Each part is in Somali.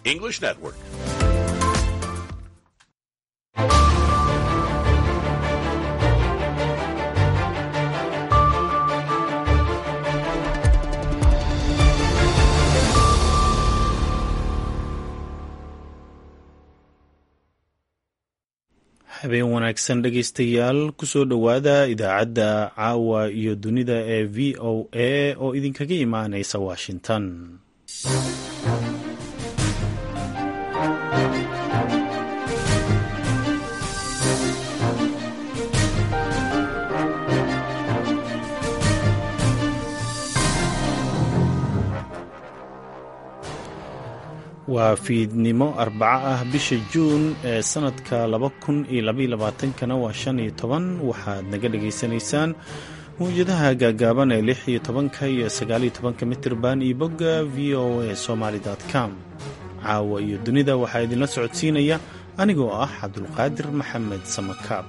English Network. habeen wanaagsan dhegaystayaal kusoo dhowaada idaacadda caawa iyo dunida ee v o a oo idinkaga imaanaysa washington waa fiidnimo arbaco ah bisha juun ee sanadka laba kun iyo labaiyo labaatankana waa shan iyo toban waxaad naga dhagaysanaysaan mawjadaha gaagaaban ee lix iyo tobanka iyo sagaaliyo tobanka mitirban iyo bogga v o a somaly com caawa iyo dunida waxaa idinla socodsiinaya anigoo ah cabdulqaadir maxamed samakaab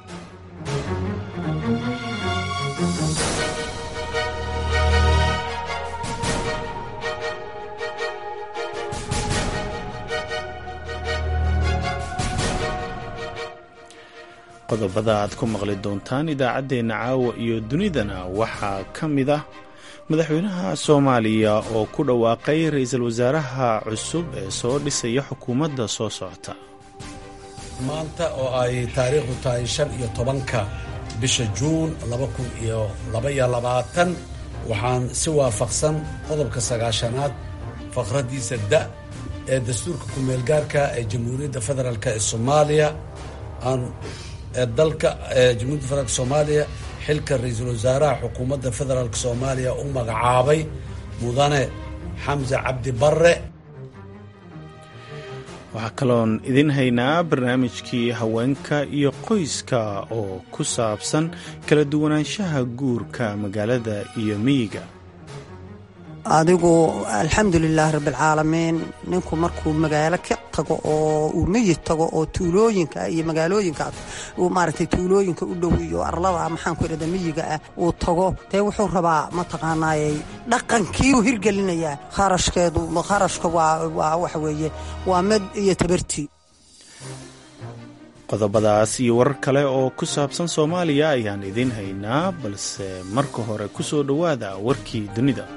qodobada aad ku maqli doontaan idaacaddeenna caawa iyo dunidana waxaa ka mid ah madaxweynaha soomaaliya oo ku dhawaaqay ra-iisul wasaaraha cusub ee soo dhisaya xukuumadda soo socota maanta oo ay taariikhdu tahay shan iyo tobanka bisha juun laba kun iyo labaiyo labaatan waxaan si waafaqsan qodobka sagaashanaad faqraddiisa da ee dastuurka ku-meelgaarka ee jamhuuriyadda federaalk ee soomaaliya aan ee dalka jamhuiyadda federaalk soomaaliya xilka ra-iisul wasaaraha xukuumadda federaalk soomaaliya u magacaabay mudane xamse cabdi barre waxaa kaloon idin haynaa barnaamijkii haweenka iyo qoyska oo ku saabsan kala duwanaanshaha guurka magaalada iyo miyiga adigu alxamdulilaah rabbialcaalamiin ninku markuu magaalo ka tago oo uu miyid tago oo tuulooyinka iyo magaalooyinkaas uu maaragtay tuulooyinka u dhow iyo arlada maxaanku idhahda miyiga ah uu tago dee wuxuu rabaa mataqaanaayey dhaqankii uu hirgelinayaa kharashkeedu kharashka waa waxa weeye waa med iyo tabartii qodobadaas iyo warar kale oo ku saabsan soomaaliya ayaan idiin haynaa balse marka hore ku soo dhowaada warkii dunida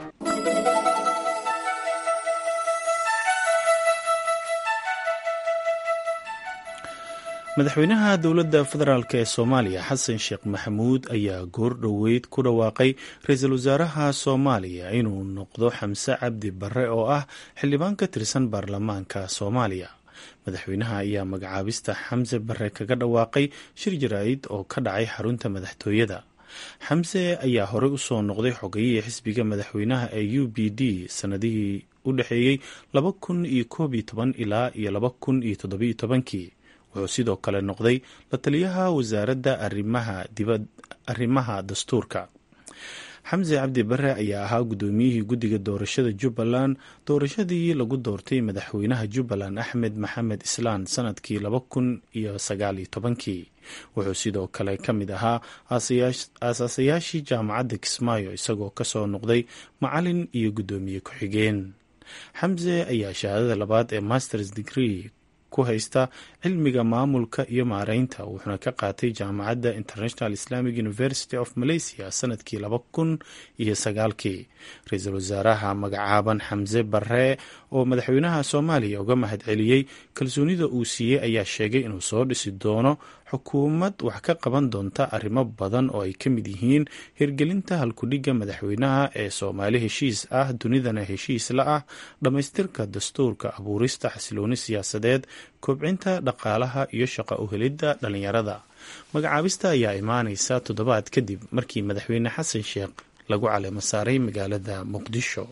madaxweynaha dowladda federaalk ee soomaaliya xasan sheekh maxamuud ayaa goor dhoweyd ku dhawaaqay ra-iisul wasaaraha soomaaliya inuu noqdo xamse cabdi barre oo ah xildhibaan ka tirsan baarlamaanka soomaaliya madaxweynaha ayaa magacaabista xamse barre kaga dhawaaqay shir jaraa'id oo ka dhacay xarunta madaxtooyada xamse ayaa horey usoo noqday xogayihii xisbiga madaxweynaha ee u b d sanadihii u dhexeeyey laba kun iyo koob iyo toban ilaa iyo laba kun iyo toddobiyo tobankii wuxuu sidoo kale noqday la taliyaha wasaaradda arrimaha dastuurka xamse cabdi bare ayaa ahaa guddoomiyihii guddiga doorashada jubbaland doorashadii lagu doortay madaxweynaha jubbaland axmed maxamed islaan sanadkii laba kun iyo sagaal iyo tobankii wuxuu sidoo kale ka mid ahaa aasaasayaashii jaamacadda kismaayo isagoo kasoo noqday macalin iyo guddoomiye ku-xigeen xamse ayaa shahaadada labaad ee masters degree ku haysta cilmiga maamulka iyo maareynta wuxuuna ka qaatay jaamacadda international islamic university of malaysia sanadkii laba kun iyo sagaalkii ra-iisul wasaaraha magacaaban xamse barre oo madaxweynaha soomaaliya uga mahad celiyey kalsoonida uu siiyey ayaa sheegay inuu soo dhisi doono xukuumad wax ka qaban doonta arrimo badan oo ay ka mid yihiin hirgelinta halkudhigga madaxweynaha ee soomaali heshiis ah dunidana heshiis la ah dhammaystirka dastuurka abuurista xasilooni siyaasadeed kobcinta dhaqaalaha iyo shaqo uhelidda dhallinyarada magacaabista ayaa imaaneysa toddobaad kadib markii madaxweyne xasan sheekh lagu caleemo saaray magaalada muqdisho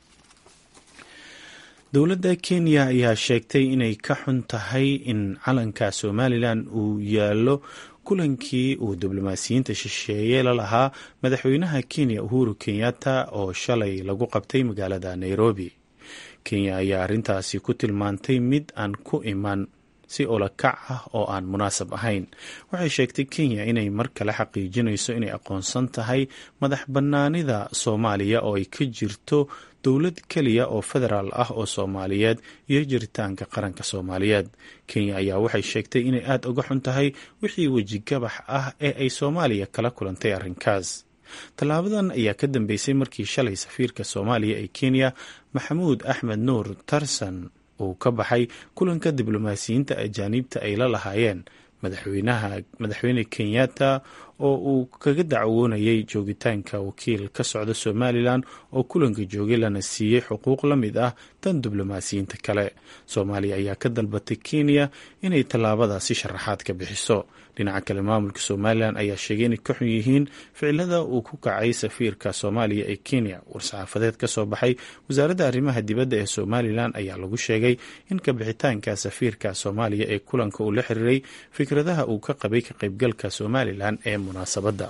dowladda kenya ayaa sheegtay inay ka xun tahay in calanka somalilan uu yaallo kulankii uu diblomaasiyiinta shisheeye la lahaa madaxweynaha kenya uhuru kenyatta oo shalay lagu qabtay magaalada nairobi kenya ayaa arrintaasi ku tilmaantay mid aan ku iman si olakac ah oo aan munaasab ahayn waxay sheegtay kenya inay mar kale xaqiijinayso inay aqoonsan tahay madax bannaanida soomaaliya oo ay ka jirto dowlad keliya oo federaal ah oo soomaaliyeed iyo jiritaanka qaranka soomaaliyeed kenya ayaa waxay sheegtay inay aada uga xun tahay wixii wejigabax ah ee ay soomaaliya kala kulantay arrinkaas tallaabadan ayaa ka dambeysay markii shalay safiirka soomaaliya ee kenya maxamuud axmed nuur tarsan uu ka baxay kulanka diblomaasiyiinta ajaaniibta ay la lahaayeen madaxweynaha madaxweyne kenyatta oo uu kaga dacwoonayay joogitaanka wakiil ka socda somalilan oo kulanka joogay lana siiyey xuquuq la mid ah tan diblomaasiyiinta kale soomaaliya ayaa ka dalbatay kenya inay tallaabadaasi sharaxaad ka bixiso dhinaca kale maamulka somalilan ayaa sheegay inay ka xun yihiin ficilada uu ku kacay safiirka soomaaliya ee kenya war-saxaafadeed ka soo baxay wasaaradda arrimaha dibadda ee somalilan ayaa lagu sheegay in kabixitaanka safiirka soomaaliya ee kulanka uu la xiriiray fikradaha uu ka qabay ka qaybgalka somalilan ee munaasabadda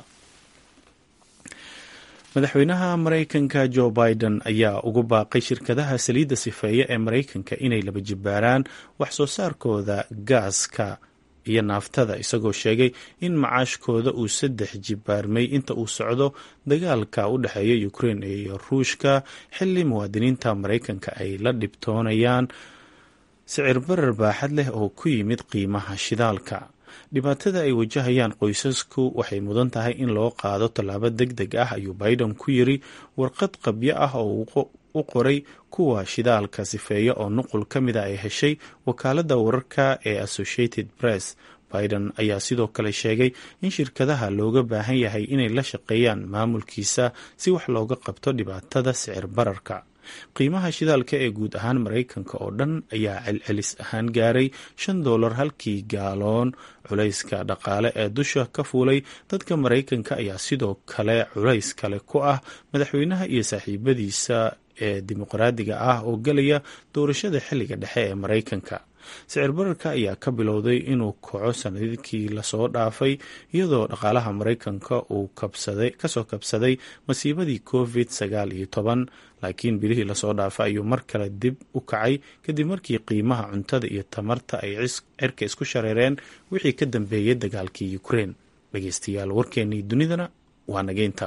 madaxweynaha maraykanka joe biden ayaa ugu baaqay shirkadaha saliidda sifeeye ee maraykanka inay laba jibbaaraan wax soo saarkooda gaaska iyo naaftada isagoo sheegay in macaashkooda uu saddex jibbaarmay inta uu socdo dagaalka u dhexeeya ukrein iyo ruushka xilli muwaadiniinta maraykanka ay la dhibtoonayaan sicir barar baaxad leh oo ku yimid qiimaha shidaalka dhibaatada ay wajahayaan qoysasku waxay mudan tahay in loo qaado tallaabo deg deg ah ayuu biden ku yiri warqad qabyo ah oo u qoray kuwa shidaalka sifeeya oo nuqul ka mida ay heshay wakaaladda wararka ee associated press biden ayaa sidoo kale sheegay in shirkadaha looga baahan yahay inay la shaqeeyaan maamulkiisa si wax looga qabto dhibaatada sicir bararka qiimaha shidaalka ee guud ahaan maraykanka oo dhan ayaa celcelis ahaan gaaray shan doolar halkii gaaloon culayska dhaqaale ee dusha ka fuulay dadka maraykanka ayaa sidoo kale culays kale ku ah madaxweynaha iyo saaxiibadiisa ee dimuqraadiga ah oo gelaya doorashada xilliga dhexe ee maraykanka sicir bararka ayaa ka bilowday inuu kaco sanadkii lasoo dhaafay iyadoo dhaqaalaha maraykanka uu kasoo kabsaday masiibadii covid sagaal iyo toban laakiin bilihii lasoo dhaafay ayuu mar kale dib u kacay kadib markii qiimaha cuntada iyo tamarta ay cirka isku shareereen wixii ka dambeeyay dagaalkii ukrein dhegeystayaal warkeennii dunidana waa nageynta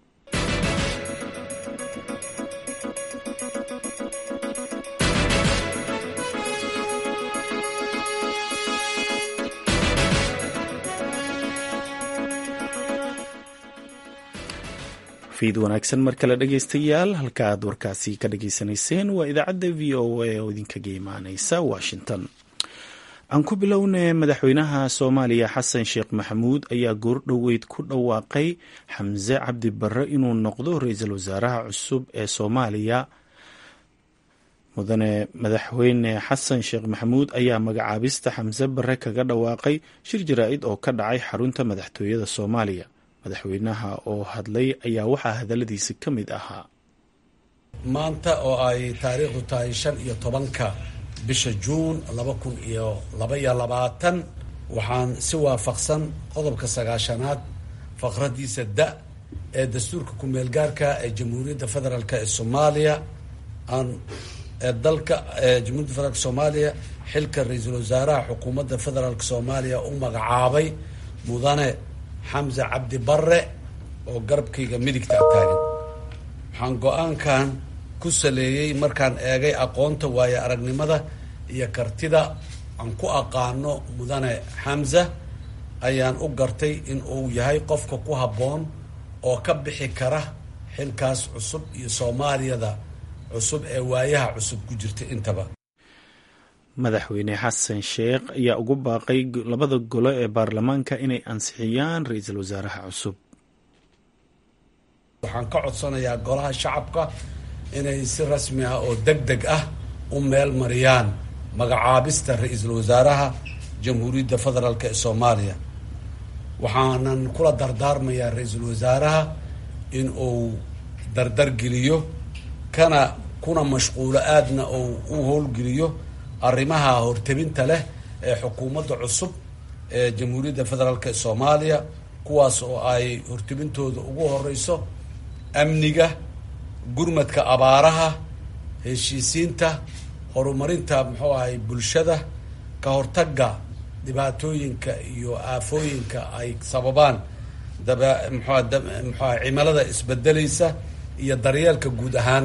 fiid wanaagsan mar kale dhegeystayaal halka aad warkaasi ka dhageysanayseen waa idaacadda v o a oo idinkaga imaaneysa washington aan ku bilownay madaxweynaha soomaaliya xasan sheekh maxamuud ayaa goordhoweyd ku dhawaaqay xamse cabdi barre inuu noqdo ra-iisul wasaaraha cusub ee soomaaliya mudane madaxweyne xasan sheekh maxamuud ayaa magacaabista xamse barre kaga dhawaaqay shir jaraa-id oo ka dhacay xarunta madaxtooyada soomaaliya madaxweynaha oo hadlay ayaa waxaa hadaladiisa ka mid ahaa maanta oo ay taariikhdu tahay shan iyo tobanka bisha juun laba kun iyo labaiyo labaatan waxaan si waafaqsan qodobka sagaashanaad faqradiisa da ee dastuurka ku-meelgaarka ee jamhuuriyadda federaalk ee soomaaliya aan ee dalka jamhuiyadda federaalk soomaaliya xilka ra-iisul wasaaraha xukuumadda federaalk soomaaliya u magacaabay mudane xamse cabdi barre oo garabkayga midigta taagan waxaan go-aankan ku saleeyey markaan eegay aqoonta waayo aragnimada iyo kartida aan ku aqaano mudane xamse ayaan u gartay in uu yahay qofka ku habboon oo ka bixi kara xilkaas cusub iyo soomaaliyada cusub ee waayaha cusub ku jirta intaba madaxweyne xasan sheekh ayaa ugu baaqay labada golo ee baarlamaanka inay ansixiyaan ra-iisul wasaaraha cusub waxaan ka codsanayaa golaha shacabka inay si rasmi ah oo deg deg ah u meel mariyaan magacaabista ra-iisul wasaaraha jamhuuriyadda federaalk ee soomaaliya waxaanan kula dardaarmayaa ra-iisul wasaaraha in uu dardargeliyo kana kuna mashquulo aadna uu u howlgeliyo arrimaha hortebinta leh ee xukuumadda cusub ee jamhuuriyadda federaalk ee soomaaliya kuwaas oo ay hortebintooda ugu horeyso amniga gurmadka abaaraha heshiisiinta horumarinta muxuu ahay bulshada ka hortagga dhibaatooyinka iyo aafooyinka ay sababaan daba mxua muxua cimilada isbedeleysa iyo daryeelka guud ahaan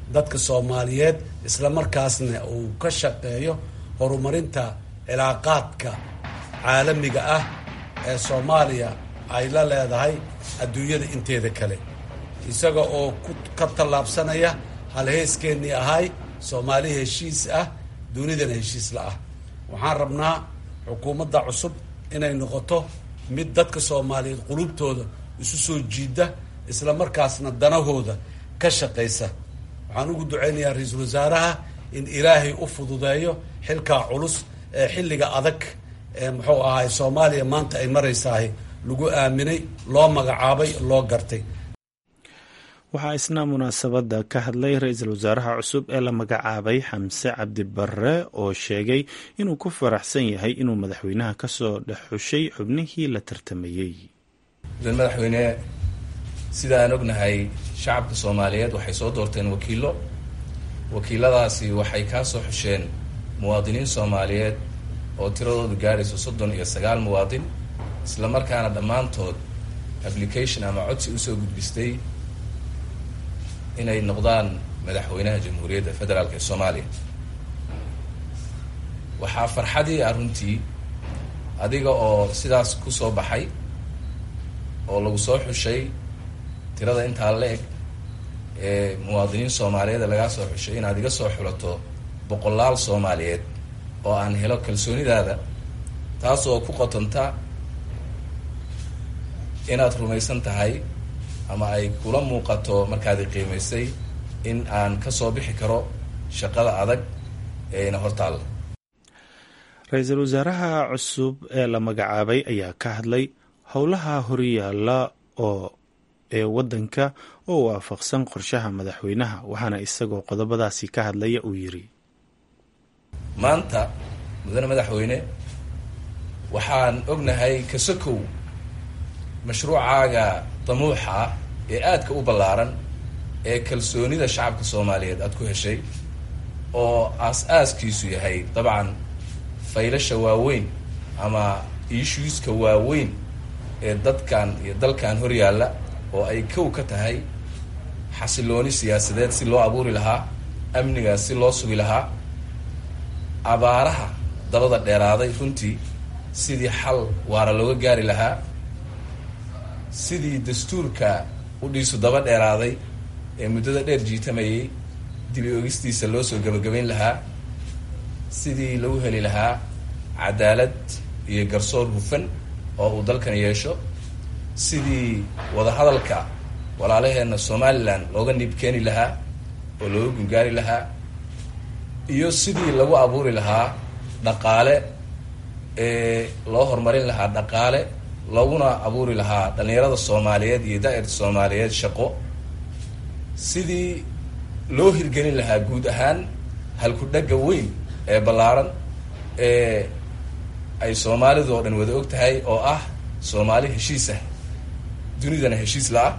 dadka soomaaliyeed isla markaasna uu ka shaqeeyo horumarinta cilaaqaadka caalamiga ah ee soomaaliya ay la leedahay adduunyada inteeda kale isaga oo ka tallaabsanaya halheeskeennii ahay soomaali heshiis ah dunidana heshiisla ah waxaan rabnaa xukuumadda cusub inay noqoto mid dadka soomaaliyeed qulubtooda isu soo jiida isla markaasna danahooda ka shaqaysa waxaan ugu duceynayaa ra-iisul wasaaraha in ilaahay u fududeeyo xilkaa culus ee xilliga adag ee muxuu ahaay soomaaliya maanta ay maraysahay lagu aaminay loo magacaabay loo gartay waxaa isna munaasabadda ka hadlay ra-iisul wasaaraha cusub ee la magacaabay xamse cabdi barre oo sheegay inuu ku faraxsan yahay inuu madaxweynaha kasoo dhex xushay xubnihii la tartamayey madaxweyne sida aan ognahay shacabka soomaaliyeed waxay soo doorteen wakiilo wakiiladaasi waxay kaa soo xusheen muwaadiniin soomaaliyeed oo tiradoodu gaadhayso soddon iyo sagaal muwaadin isla markaana dhammaantood application ama codsi usoo gudbistay inay noqdaan madaxweynaha jamhuuriyadda federaalk ee soomaaliya waxaa farxadii ah runtii adiga oo sidaas ku soo baxay oo lagu soo xushay tirada intaa la-eg ee muwaadiniin soomaaliyeed ee lagaa soo xushay inaad iga soo xulato boqolaal soomaaliyeed oo aan helo kalsoonidaada taas oo ku qotonta inaad rumaysan tahay ama ay kula muuqato markaadi qiimaysay in aan ka soo bixi karo shaqada adag ee ina hortaalla ra-iisul wasaaraha cusub ee la magacaabay ayaa ka hadlay howlaha horyaalla oo ee waddanka oo waafaqsan qorshaha madaxweynaha waxaana isagoo qodobadaasi ka hadlaya uu yidhi maanta mudane madaxweyne waxaan ognahay kasakow mashruucaaga damuuxa ah ee aadka u ballaaran ee kalsoonida shacabka soomaaliyeed aada ku heshay oo aas-aaskiisu yahay dabcan faylasha waaweyn ama issueska waaweyn ee dadkan iyo dalkan horyaalla oo ay kow ka tahay xasilooni siyaasadeed si loo abuuri lahaa amnigaas si loo sugi lahaa abaaraha dabada dheeraaday runtii sidii xal waara looga gaari lahaa sidii dastuurka udhiisu daba dheeraaday ee muddada dheer jiitamayay dibi ogistiisa loo soo gabagabayn lahaa sidii lagu heli lahaa cadaalad iyo garsoor hufan oo uu dalkan yeesho sidii wadahadalka walaalaheenna somalilan looga niib keeni lahaa oo looga gungaari lahaa iyo sidii lagu abuuri lahaa dhaqaale ee loo horumarin lahaa dhaqaale looguna abuuri lahaa dhallinyarada soomaaliyeed iyo daa'irta soomaaliyeed shaqo sidii loo hirgelin lahaa guud ahaan halku-dhagga weyn ee ballaaran ee ay soomaalidu oo dhan wada og tahay oo ah soomaali heshiis ah dunidana heshiis la-ah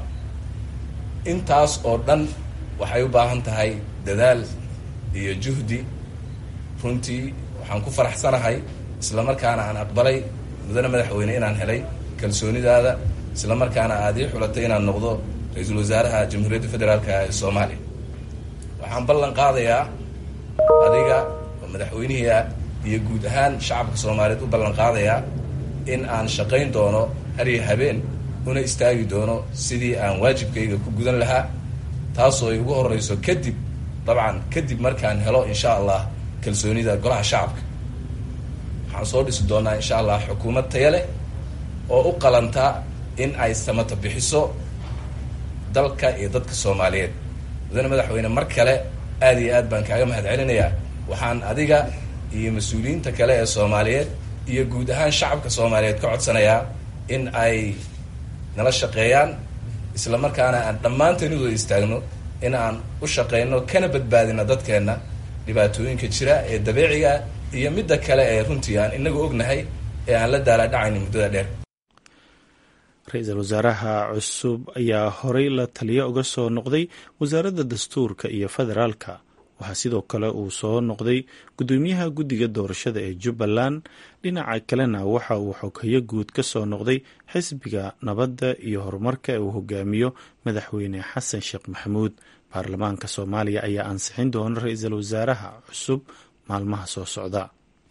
intaas oo dhan waxay u baahan tahay dadaal iyo juhdi runtii waxaan ku faraxsanahay isla markaana aan aqbalay mudane madaxweyne inaan helay kalsoonidaada isla markaana aad ii xulatay inaan noqdo ra-iisul wasaaraha jamhuuriyadda federaalka ee soomaaliya waxaan ballan qaadayaa adiga oo madaxweynihii ah iyo guud ahaan shacabka soomaaliyeed u ballan qaadayaa in aan shaqayn doono hariyo habeen una istaagi doono sidii aan waajibkayga ku gudan lahaa taasoo ay ugu horeyso kadib dabcan kadib markaan helo insha allah kalsoonida golaha shacabka waxaan soo dhisi doonaa insha allah xukuumad taya leh oo u qalanta in ay samata bixiso dalka iyo dadka soomaaliyeed mudane madaxweyne mar kale aad iyo aad baan kaaga mahad celinayaa waxaan adiga iyo mas-uuliyiinta kale ee soomaaliyeed iyo guud ahaan shacabka soomaaliyeed ka codsanayaa in ay nala shaqeeyaan isla markaana aan dhammaanteen u wada istaagno in aan u shaqeyno kana badbaadino dadkeenna dhibaatooyinka jira ee dabeeciga iyo midda kale ee runtii aan inagu ognahay ee aan la daalaadhacayni muddada dheer ra-iisul wasaaraha cusub ayaa horey la taliyo uga soo noqday wasaaradda dastuurka iyo federaalka waxaa sidoo kale uu soo noqday guddoomiyaha guddiga doorashada ee jubbaland dhinaca kalena waxa uu xoghayo guud ka soo noqday xisbiga nabadda iyo horumarka ee uu hogaamiyo madaxweyne xasan sheekh maxamuud baarlamaanka soomaaliya ayaa ansixin doona ra-iisul wasaaraha cusub maalmaha soo socda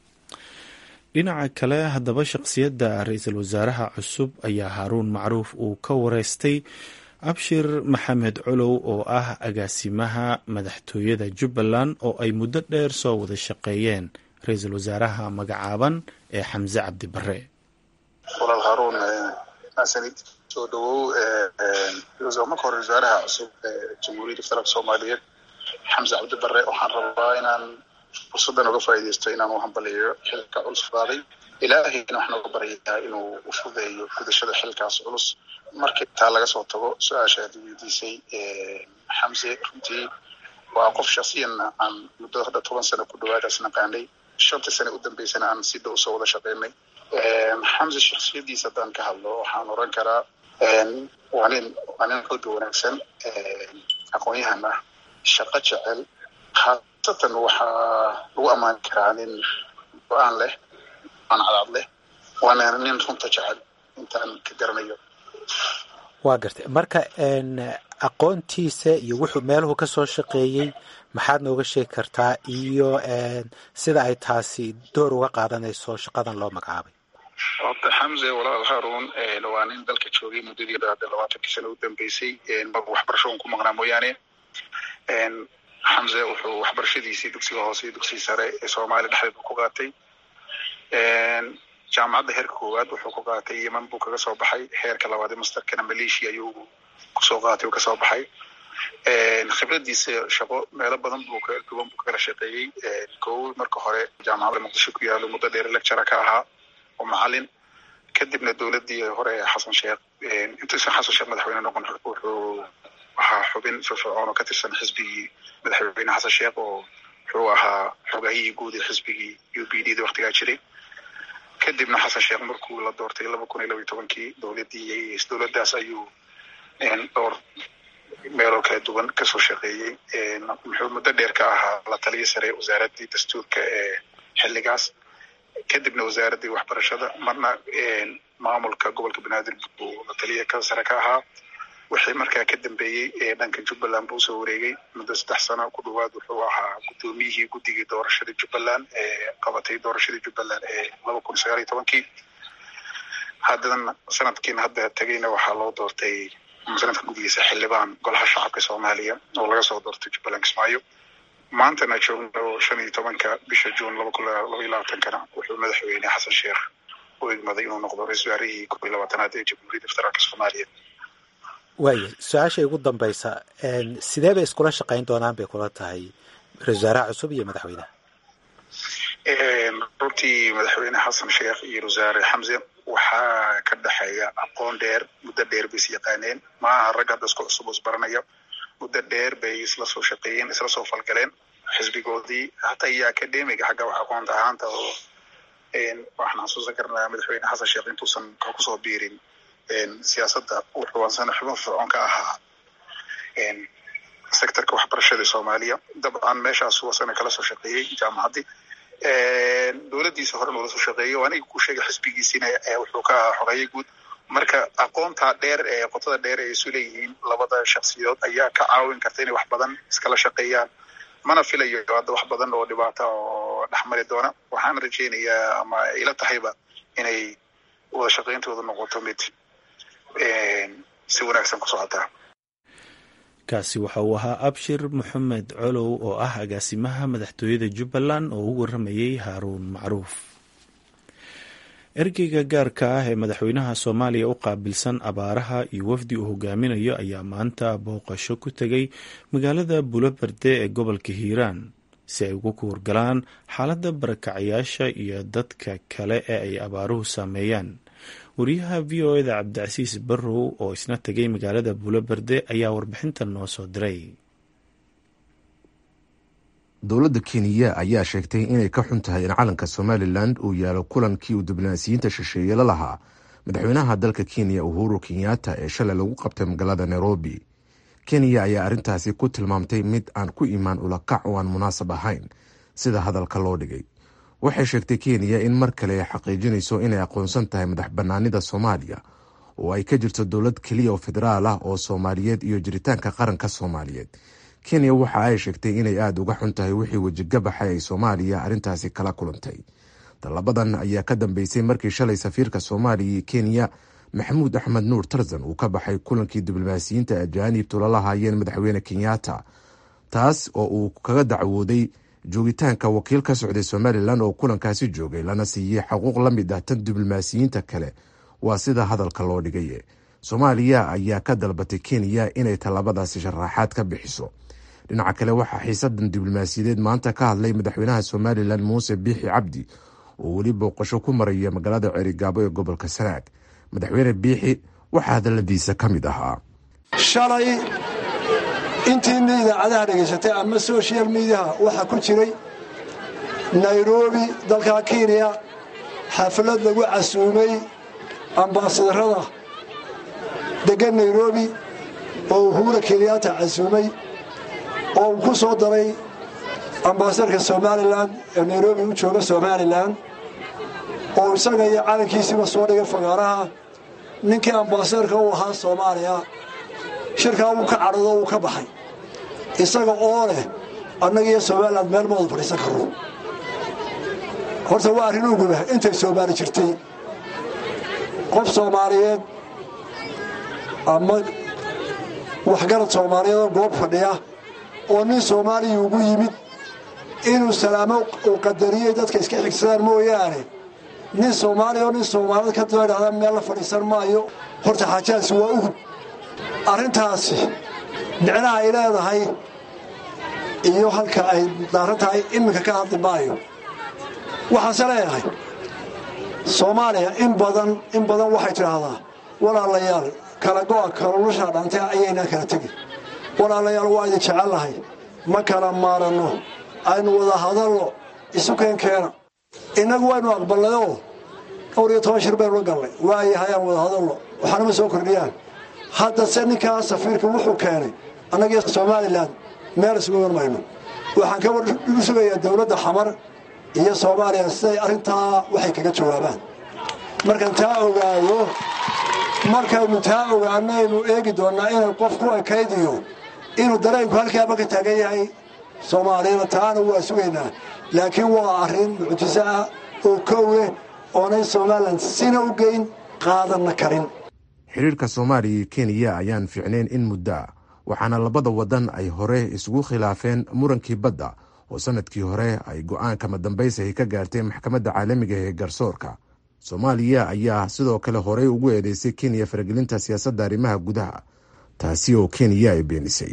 dhinaca kale haddaba shaqsiyadda ra-iisul wasaaraha cusub ayaa haaruun macruuf uu ka wareystay abshir maxamed colow oo ah agaasimaha madaxtooyada jubbaland oo ay muddo dheer soo wada shaqeeyeen ra-iisul wasaaraha magacaaban ee xamse cabdi bare walaal haaruun maasanid soo dhawow marka hore wasaaraha cusub ee jamhuuriyadda federaalk soomaaliyeed xamse cabdi bare waxaan rabaa inaan fursaddan uga faa'iidaysto inaan u hambaliyo xilka culus qaaday ilaahayna waxaan uga baryayaa inuu u fudeeyo gudashada xilkaas culus markii taa laga soo tago su-aasha aad weydiisay xamse runtii waa qof shaksiyanna aan muddo hadda toban sano ku dhawaadaas naqaanay shantii sane u dambeysana aan si dhow soo wada shaqeynay xamse shaksiyadiisa haddaan ka hadlo waxaan oran karaa waa nin waa nin qalbi wanaagsan aqoon-yahan ah shaqo jecel haasatan waxaa lagu ammaani karaa nin go-aan leh aan cadaad leh waana nin runta jecel intaan ka garanayo waa gartay marka aqoontiisa iyo wuxuu meeluhu ka soo shaqeeyey maxaad nooga sheegi kartaa iyo sida ay taasi door uga qaadanayso shaqadan loo magacaabay horta xamse walaal haarun waa nin dalka joogay muddadii hadda labaatankii sano u dambeysay waxbarasho un ku maqnaa mooyaane xamse wuxuu waxbarashadiisii dugsiga hoose iyo dugsiga sare ee soomaaliya dhexdeeda ku qaatay jaamacadda heerka koowaad wuxuu ku qaatay yeman buu kaga soo baxay heerka labaad ee masterkana malaysia ayuu kusoo qaatay uu kasoo baxay khibradiisa shaqo meelo badan buu ka duwan buu kagala shaqeeyey kow marka hore jaamacadda muqdisho ku yaalo muddo dheer lectura ka ahaa oo macalin kadibna dowladdii hore xasan sheekh intuusan xasan sheekh madaxweyne noqon wuxuu ahaa xubin firfircoon oo ka tirsan xisbigii madaxweyne xasan sheekh oo wuxuu ahaa xogahiyii guud ee xisbigii u b d da waktigaa jiray kadibna xasan sheekh markuu la doortay laba kun iyo laba iyo tobankii dowladdii dowladdaas ayuu dhowr meeloo kala duwan kasoo shaqeeyey muxuu muddo dheer ka ahaa la taliya sare wasaaraddii dastuurka ee xilligaas kadibna wasaaraddii waxbarashada marna maamulka gobolka banaadir buu la taliya ka sare ka ahaa wixii markaa ka dambeeyey ee dhanka jubbaland buu usoo wareegay muddo saddex sano ku dhawaad wuxuu ahaa guddoomiyihii guddigii doorashada jubbaland ee qabatay doorashadii jubbaland ee laba kun sagaal iyo tobankii haddana sanadkiina hadda tegeyna waxaa loo doortay sanadka gudigiisa xildhibaan golaha shacabka soomaaliya oo laga soo doortay jubbaland kismaayo maantana joogno shan iyo tobanka bisha juun laba kun laba iyo labaatankana wuxuu madaxweyne xasan sheekh u egmaday inuu noqdo ra-isul wasaarihii kob iyo labaatanaad ee jamhuuriyadda federaalka soomaaliya waaya su-aasha ugu dambaysa sidee bay iskula shaqayn doonaan bay kula tahay ra-isul wasaaraha cusub iyo madaxweynaha runtii madaxweyne xasan sheekh iyo wasaare xamse waxaa ka dhexeeya aqoon dheer muddo dheer bay is yaqaaneen maaha rag hadda isku cusub isbaranaya muddo dheer bay isla soo shaqeeyeen isla soo falgaleen xisbigoodii hataa iyo academiga xagga wax aqoonta ahaanta oo waxaan xasuusan karnaa madaxweyne xasan sheekh intuusan kusoo biirin siyaasadda wuxuu ansana xubin fircoon ka ahaa sectorka waxbarashada soomaaliya dabcan meeshaas wasana kala soo shaqeeyey jaamacaddii dowladdiisa horena ula soo shaqeeyey oo aniga ku sheegay xisbigiisina wuxuu ka ahaa xogeeye guud marka aqoontaa dheer ee qotada dheer ay isu leeyihiin labada shaksiyadood ayaa ka caawin karta inay wax badan iskala shaqeeyaan mana filayo hadda wax badan oo dhibaata oo dhexmari doona waxaan rajaynayaa ama ila tahayba inay wada shaqayntooda noqoto mid si wanaagsan ku socotaa kaasi waxa uu ahaa abshir maxamed colow oo ah agaasimaha madaxtooyada jubbaland oo u waramayey haaruun macruuf ergeyga gaarka ah ee madaxweynaha soomaaliya u qaabilsan abaaraha iyo wafdi uu hogaaminayo ayaa maanta booqasho ku tegay magaalada buloberde ee gobolka hiiraan si ay ugu kuwargalaan xaaladda barakacayaasha iyo dadka kale ee ay abaaruhu saameeyaan wariyaha v o eda cabdicasiis barrow oo isna tegay magaalada buloberde ayaa warbixintan noo soo diray dowladda kenya ayaa sheegtay inay ka xun tahay in calanka somalilan uu yaalo kulankii uu diblomaasiyiinta shisheeye la lahaa madaxweynaha dalka kenya uhuru kenyatta ee shalay lagu qabtay magaalada nairobi kenya ayaa arrintaasi ku tilmaamtay mid aan ku imaan ulakac oo aan munaasab ahayn sida hadalka loo dhigay waxay sheegtay kenya in mar kale ay xaqiijinayso inay aqoonsan tahay madax bannaanida soomaaliya oo ay ka jirto dowlad keliya oo federaal ah oo soomaaliyeed iyo jiritaanka qaranka soomaaliyeed kenya waxa ay sheegtay inay aada uga xun tahay wixii wejigabaxay ay soomaaliya arrintaasi kala kulantay tallabadan ayaa ka dambeysay markii shalay safiirka soomaaliya iyo kenya maxamuud axmed nuur tarzan uu ka baxay kulankii diblomaasiyiinta ajaanibtu lala haayeen madaxweyne kenyatta taas oo uu kaga dacwooday joogitaanka wakiil ka socday somalilan oo kulankaasi joogay lana siiyey xuquuq la mid ah tan diblomaasiyiinta kale waa sida hadalka loo dhigay soomaaliya ayaa ka dalbatay kenya inay tallaabadaasi sharaaxaad ka bixiso dhinaca kale waxaa xiisadan diblomaasiyadeed maanta ka hadlay madaxweynaha somalilan muuse biixi cabdi oo weli booqasho ku maraya magaalada cerigaabo ee gobolka sanaag madaxweyne biixi waxaa hadaladiisa ka mid ahaa shalay intiina idaacadaha dhegaysatay ama social mediaha waxaa ku jiray nairobi dalka kenya xaflad lagu casuumay ambaasadarada degan nairobi oo uhura kenyaata casuumay oo uu ku soo daray ambaasadarka somalilan ee nairobi u jooga somalilan oo isaga iyo calankiisiiba soo dhigay fagaaraha ninkii ambaasadarka u ahaa soomaaliya shirkaa wuu ka cadhado wuu ka baxay isaga oo leh annaga iyo somalilan meel ma wada fadhiisan karno horta waa arrin uguba intay soomaali jirtay qof soomaaliyeed ama waxgarad soomaaliyeed oo goob fadhiya oo nin soomaaliya ugu yimid inuu salaamo uu qadariyey dadka iska xigsadaan mooyaane nin soomaaliya oo nin soomaaliyed ka daba idhahda meel la fadhiisan maayo horta xaajahaasi waa ugub arrintaasi micnaha ay leedahay iyo halka ay daaran tahay iminka ka hadli maayo waxaanse leeyahay soomaaliya in badan in badan waxay tidhaahdaa walaalayaal kala go'a kalulushaa dhantay ayaynaan kala tegin walaalayaal waa idin jecelnahay ma kala maaranno aynu wada hadalno isu keenkeena innagu waynu aqballayoo dhowr iyo toban shir baynu la gallay waayahay aan wada hadalno waxaanama soo kordhiyaan haddase ninkaa safiirka wuxuu keenay annagiyo somalilan meel isugu iman mayno waxaan ka u sugayaa dowladda xamar iyo soomaaliya siday arrintaa waxay kaga jawaabaan markaan taa ogaado markaynu taa ogaanaynu eegi doonnaa inay qof ku ekaydiyo inuu dareenku halkaaba ka taagan yahay soomaaliyana taana waa sugaynaa laakiin waa arrin mucjiso ah oo kowleh oonay somalilan sina u geyn qaadanna karin xiriirka soomaaliya iyo kenya ayaan fiicnayn in muddo ah waxaana labada wadan ay hore isugu khilaafeen murankii badda oo sanadkii hore ay go-aanka madambaysahay ka gaartay maxkamadda caalamiga ee garsoorka soomaaliya ayaa sidoo kale horey ugu eedeysay kenya faragelinta siyaasadda arrimaha gudaha taasi oo kenya ay beenisay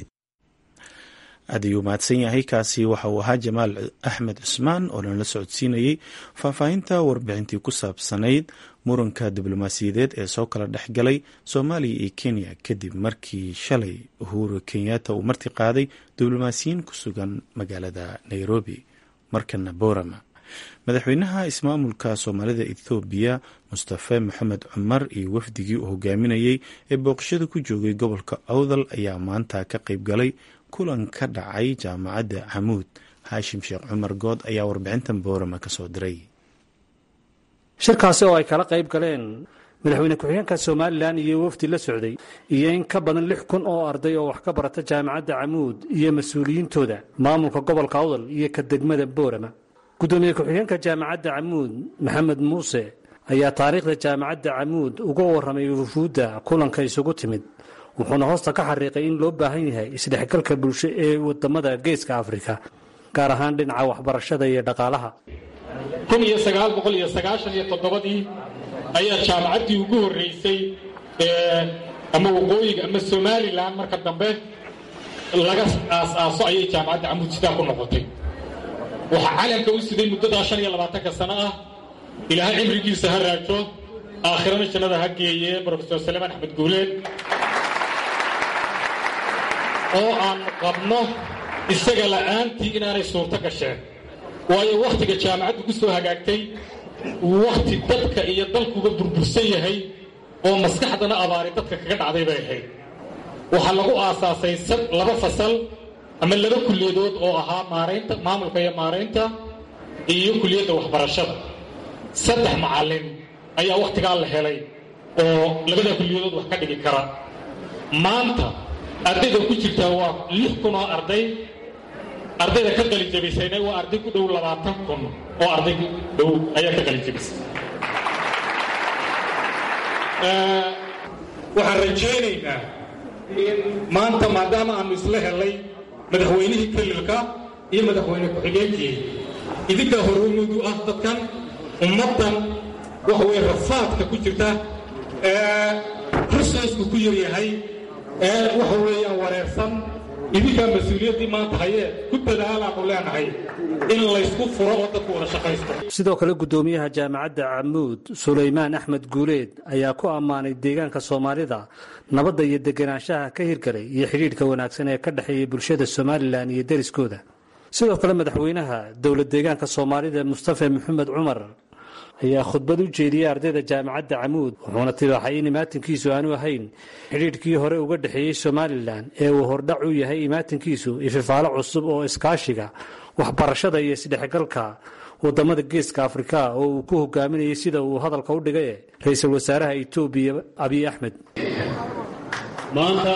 aad ayuu mahadsan yahay kaasi waxa uu ahaa jamaal axmed cusmaan oo nala socodsiinayey faahfaahinta warbixintii ku saabsanayd muranka diblomaasiyadeed ee soo kala dhex galay soomaaliya iyo kenya kadib markii shalay uhuru kenyatta uu marti qaaday diblomaasiyiin ku sugan magaalada nairobi markana borama madaxweynaha ismaamulka soomaalida ethoobiya mustafe maxamed cumar iyo wafdigii uu hogaaminayey ee booqashada ku joogay gobolka awdal ayaa maanta ka qayb galay kulan ka dhacay jaamacadda camuud haashim sheekh cumar good ayaa warbixintan boorama ka soo diray shirkaasi oo ay kala qayb galeen madaxweyne ku-xigeenka somalilan iyo wafdi la socday iyo in ka badan lix kun oo arday oo wax ka barata jaamacadda camuud iyo mas-uuliyiintooda maamulka gobolka awdal iyo ka degmada boorama gudoomiye ku-xigeenka jaamacadda camuud maxamed muuse ayaa taariikhda jaamacadda camuud uga warramay wufuudda kulanka isugu timid wuxuuna hoosta ka xariiqay in loo baahan yahay isdhexgalka bulsho ee wadamada geeska afrika gaar ahaan dhinaca waxbarashada iyo dhaqaalaha kun iyo sagaal boqol iyo sagaashan iyo toddobadii ayaa jaamacaddii ugu horreysay ama waqooyiga ama somalilan marka dambe laga aas-aaso ayay jaamacadda camuud sidaa ku noqotay waxaa calanka u siday muddadaa shan iyo labaatanka sano ah ilaahay cimrigiisa ha raajo aakhirana jannada ha geeye brofesor salemaan axmed guuleed oo aan qabno isaga la'aantii inaanay suurto gasheen waayo wakhtiga jaamacaddu ku soo hagaagtay wakhti dadka iyo dalkuba burbursan yahay oo maskaxdana abaari dadka kaga dhacday bay ahayd waxaa lagu aasaasay laba fasal ama laba kulliyadood oo ahaa maaraynta maamulka iyo maaraynta iyo kuliyadda waxbarashada saddex macallin ayaa wakhtigaa la helay oo labada kulliyadood wax ka dhigi kara maanta ardayda ku jirtaa waa lix kun oo arday ardayda ka qalinjabisayna waa arday ku dhow labaatan kun oo arday ku dhow ayaa ka qalinjabisay waxaan rajaynaynaa in maanta maadaama aanu isla helay madaxweynihii kelilka iyo madaxweyne ku-xigeenkii idinkaa horumudu ah dadkan ummaddan waxa weye rafaadka ku jirta ee rusaysku ku yaryahay ee waxa weeyaan wareersan idinkaa mas-uuliyaddii maanta hayee ku dadaalaanu leenahay in laysku furo oo dadku wada shaqaysto sidoo kale guddoomiyaha jaamacadda camuud sulaymaan axmed guuleed ayaa ku ammaanay deegaanka soomaalida nabadda iyo deganaanshaha ka hirgalay iyo xidhiidhka wanaagsan ee ka dhexeeya bulshada somalilan iyo deriskooda sidoo kale madaxweynaha dowlad deegaanka soomaalida mustafa maxamed cumar ayaa khudbad u jeediyey ardayda jaamacadda camuud wuxuuna tibaaxay in imaatinkiisu aanu ahayn xidhiidhkii hore uga dhexeeyey somalilan ee uu hordhac u yahay imaatinkiisu ififaalo cusub oo iskaashiga waxbarashada iyo isdhexgalka wadamada geeska afrika oo uu ku hogaaminayay sida uu hadalka u dhigay ra-iisul wasaaraha etoobiya abiy axmed maanta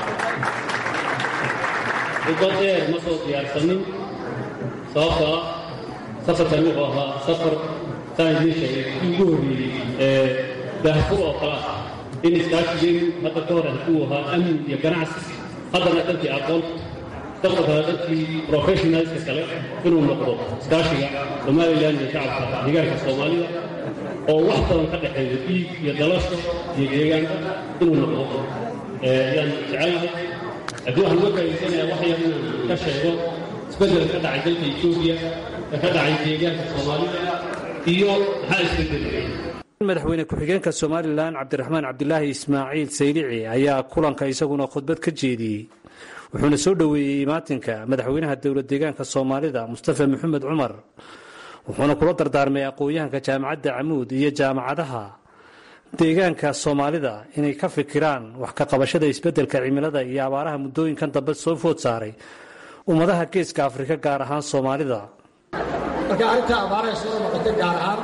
khudbad dheer ma soo diyaarsanin sababtoo ah safarkan wuxuu ahaa safar saan idiin sheegay kii ugu horreeyey ee daahfur oo kale ah in iskaashigeen hadda ka hor uu ahaa amni iyo ganacsi haddana dhankii aqoonta dadka kale dhankii professionalska kale inuu noqdo iskaashiga somalilan iyo shacabka deegaanka soomaalida oo wax badan ka dhexeeyo dhiig iyo dalasho iyo deegaanka inuu noqdo ayaan jecelnahay haddii waxaan uga faa'iidsanayaa wax yar inaan ka sheego isbeddel ka dhacay dalka etoobiya ee ka dhacay deegaanka soomaalida iyo maxaa isbeddelay madaxweyne ku-xigeenka somalilan cabdiraxmaan cabdilaahi ismaaciil saylici ayaa kulanka isaguna khudbad ka jeediyey wuxuuna soo dhoweeyey imaatinka madaxweynaha dowlad deegaanka soomaalida mustafa maxamed cumar wuxuuna kula dardaarmay aqoon-yahanka jaamacadda camuud iyo jaamacadaha deegaanka soomaalida inay ka fikiraan wax ka qabashada isbeddelka cimilada iyo abaaraha muddooyinkan dambe soo food saaray ummadaha geeska afrika gaar ahaan soomaalida marka arrinta abaaraha soo noqotay gaar ahaan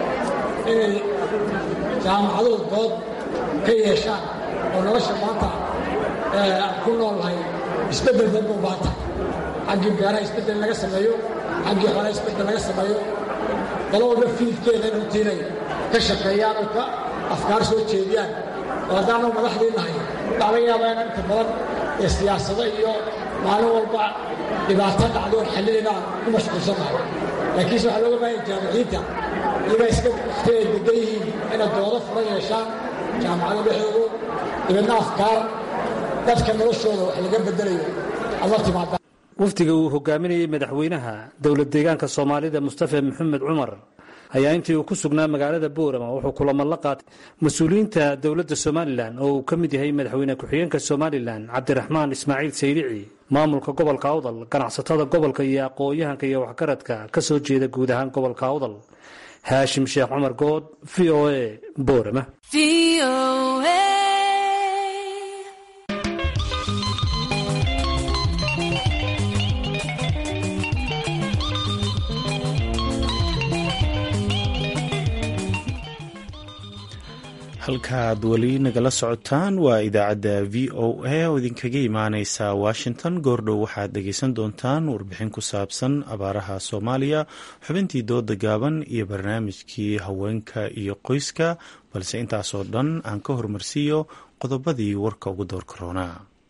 inay jaamacaduhu dood ka yeeshaan oo nolosha maanta aan ku noolnahay isbeddel danba u baanta xaggii beeraha isbeddel laga sameeyo xaggii xoolaha isbeddel laga sameeyo dalo walba fiidkeeda in runtiinay ka shaqeeyaan oo ka afkaar soo jeediyaan oo haddaanu madaxdii nahay waxaa laga yaabaa inaan inta badan ee siyaasado iyo maalin walba dhibaato dhacdo oon xallinayna aan ku mashquulsannahay laakiinse waxaa looga baahaya jaamiciinta iyagaa iska wakhtiay degan yihiin inay doodo furan yeeshaan jaamacado dhexdoodu dibadna afkaar dadka noloshooda wax laga beddelayo ama timaada wafdiga uu hogaaminayey madaxweynaha dowlad deegaanka soomaalida mustafa maxamed cumar ayaa intii uu ku sugnaa magaalada boorama wuxuu kulamo la qaatay mas-uuliyiinta dowladda somalilan oo uu ka mid yahay madaxweyne ku-xigeenka somalilan cabdiraxmaan ismaaciil saylici maamulka gobolka awdal ganacsatada gobolka iyo aqoon-yahanka iyo waxgaradka ka soo jeeda guud ahaan gobolka awdal haashim sheekh cumar good v o a boorama halkaaad weli nagala socotaan waa idaacadda v o a oo idinkaga imaaneysa washington goordhow waxaad dhegeysan doontaan warbixin ku saabsan abaaraha soomaaliya xubintii dooda gaaban iyo barnaamijkii haweenka iyo qoyska balse intaasoo dhan aan ka hormarsiiyo qodobadii warka ugu door korona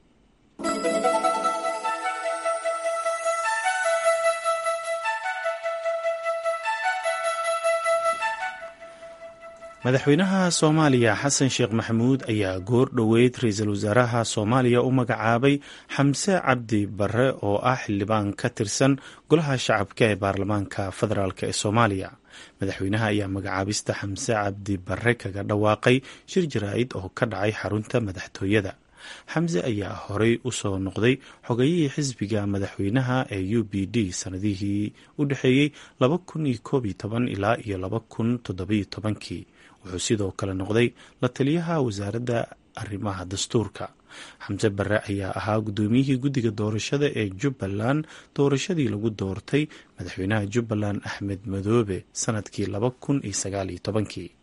madaxweynaha soomaaliya xasan sheekh maxamuud ayaa goor dhoweyd ra-iisul wasaaraha soomaaliya u magacaabay xamse cabdi barre oo ah xildhibaan ka tirsan golaha shacabka ee baarlamaanka federaalk ee soomaaliya madaxweynaha ayaa magacaabista xamse cabdi barre kaga dhawaaqay shir jaraa'id oo ka dhacay xarunta madaxtooyada xamse ayaa horey u soo noqday xogayihii xisbiga madaxweynaha ee u b d sanadihii u dhexeeyey ilaa iyo kii wuxuu sidoo kale noqday la taliyaha wasaaradda arrimaha dastuurka xamse barre ayaa ahaa guddoomiyihii guddiga doorashada ee jubbaland doorashadii lagu doortay madaxweynaha jubbaland axmed madoobe sanadkii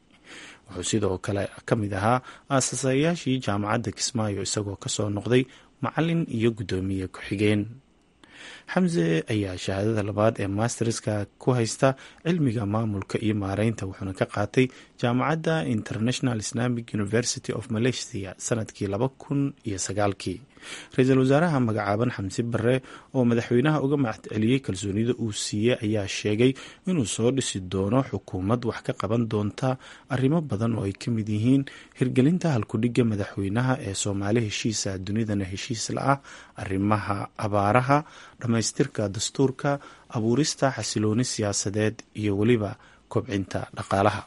wuxuu sidoo kale ka mid ahaa aasasayaashii jaamacadda kismaayo isagoo kasoo noqday macalin iyo guddoomiye ku-xigeen xamse ayaa shahaadada labaad ee masterska ku haysta cilmiga maamulka iyo maareynta wuxuuna ka qaatay jaamacadda international islamic university of malaysia sanadkii laba kun iyo sagaalkii ra-iisul wasaaraha magacaaban xamse bare oo madaxweynaha uga mahadceliyey kalsoonida uu siiyey ayaa sheegay inuu soo dhisi doono xukuumad wax ka qaban doonta arrimo badan oo ay ka mid yihiin hirgelinta halkudhigga madaxweynaha ee soomaali heshiisa dunidana heshiis la ah arrimaha abaaraha dhammaystirka dastuurka abuurista xasilooni siyaasadeed iyo weliba kobcinta dhaqaalaha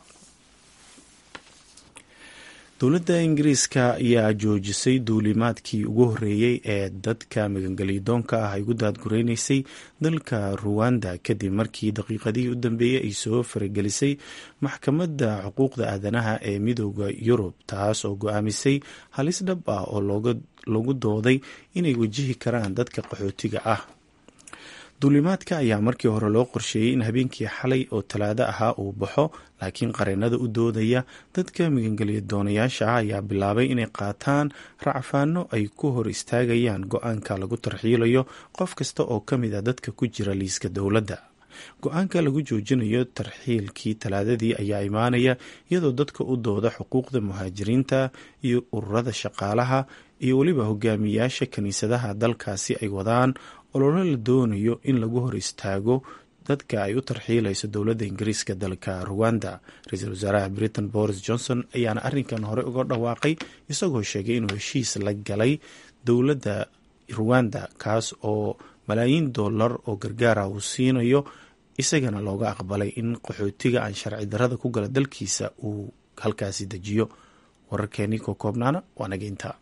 dowladda ingiriiska ayaa joojisay duulimaadkii ugu horreeyey ee dadka magangelyadoonka ah ay ugu daadgureynaysay dalka ruwanda kadib markii daqiiqadihii u dambeeyey ay soo faragelisay maxkamadda xuquuqda aadanaha ee midooda yurub taas oo go-aamisay halis dhab ah oo lagu dooday inay wajihi karaan dadka qaxootiga ah duulimaadka ayaa markii hore loo qorsheeyey in habeenkii xalay oo talaado ahaa uu baxo laakiin qareenada u doodaya dadka magangelya doonayaasha ah ayaa bilaabay inay qaataan racfaano ay ku hor istaagayaan go-aanka lagu tarxiilayo qof kasta oo ka mid a dadka ku jira liiska dowladda go-aanka lagu joojinayo tarxiilkii talaadadii ayaa imaanaya iyadoo dadka u dooda xuquuqda muhaajiriinta iyo ururada shaqaalaha iyo weliba hogaamiyaasha kiniisadaha dalkaasi ay wadaan ololo la doonayo in lagu hor istaago dadka ay u tarxiilayso dowladda ingiriiska dalka ruwanda ra-iisul wasaaraha britain boris johnson ayaana arrinkan hore uga dhawaaqay isagoo sheegay inuu heshiis la galay dowladda ruwanda kaas oo malaayiin dollar oo gargaara uu siinayo isagana looga aqbalay in qaxootiga aan sharci darrada ku gala dalkiisa uu halkaasi dejiyo wararkeenii koo koobnaana waa naga intaa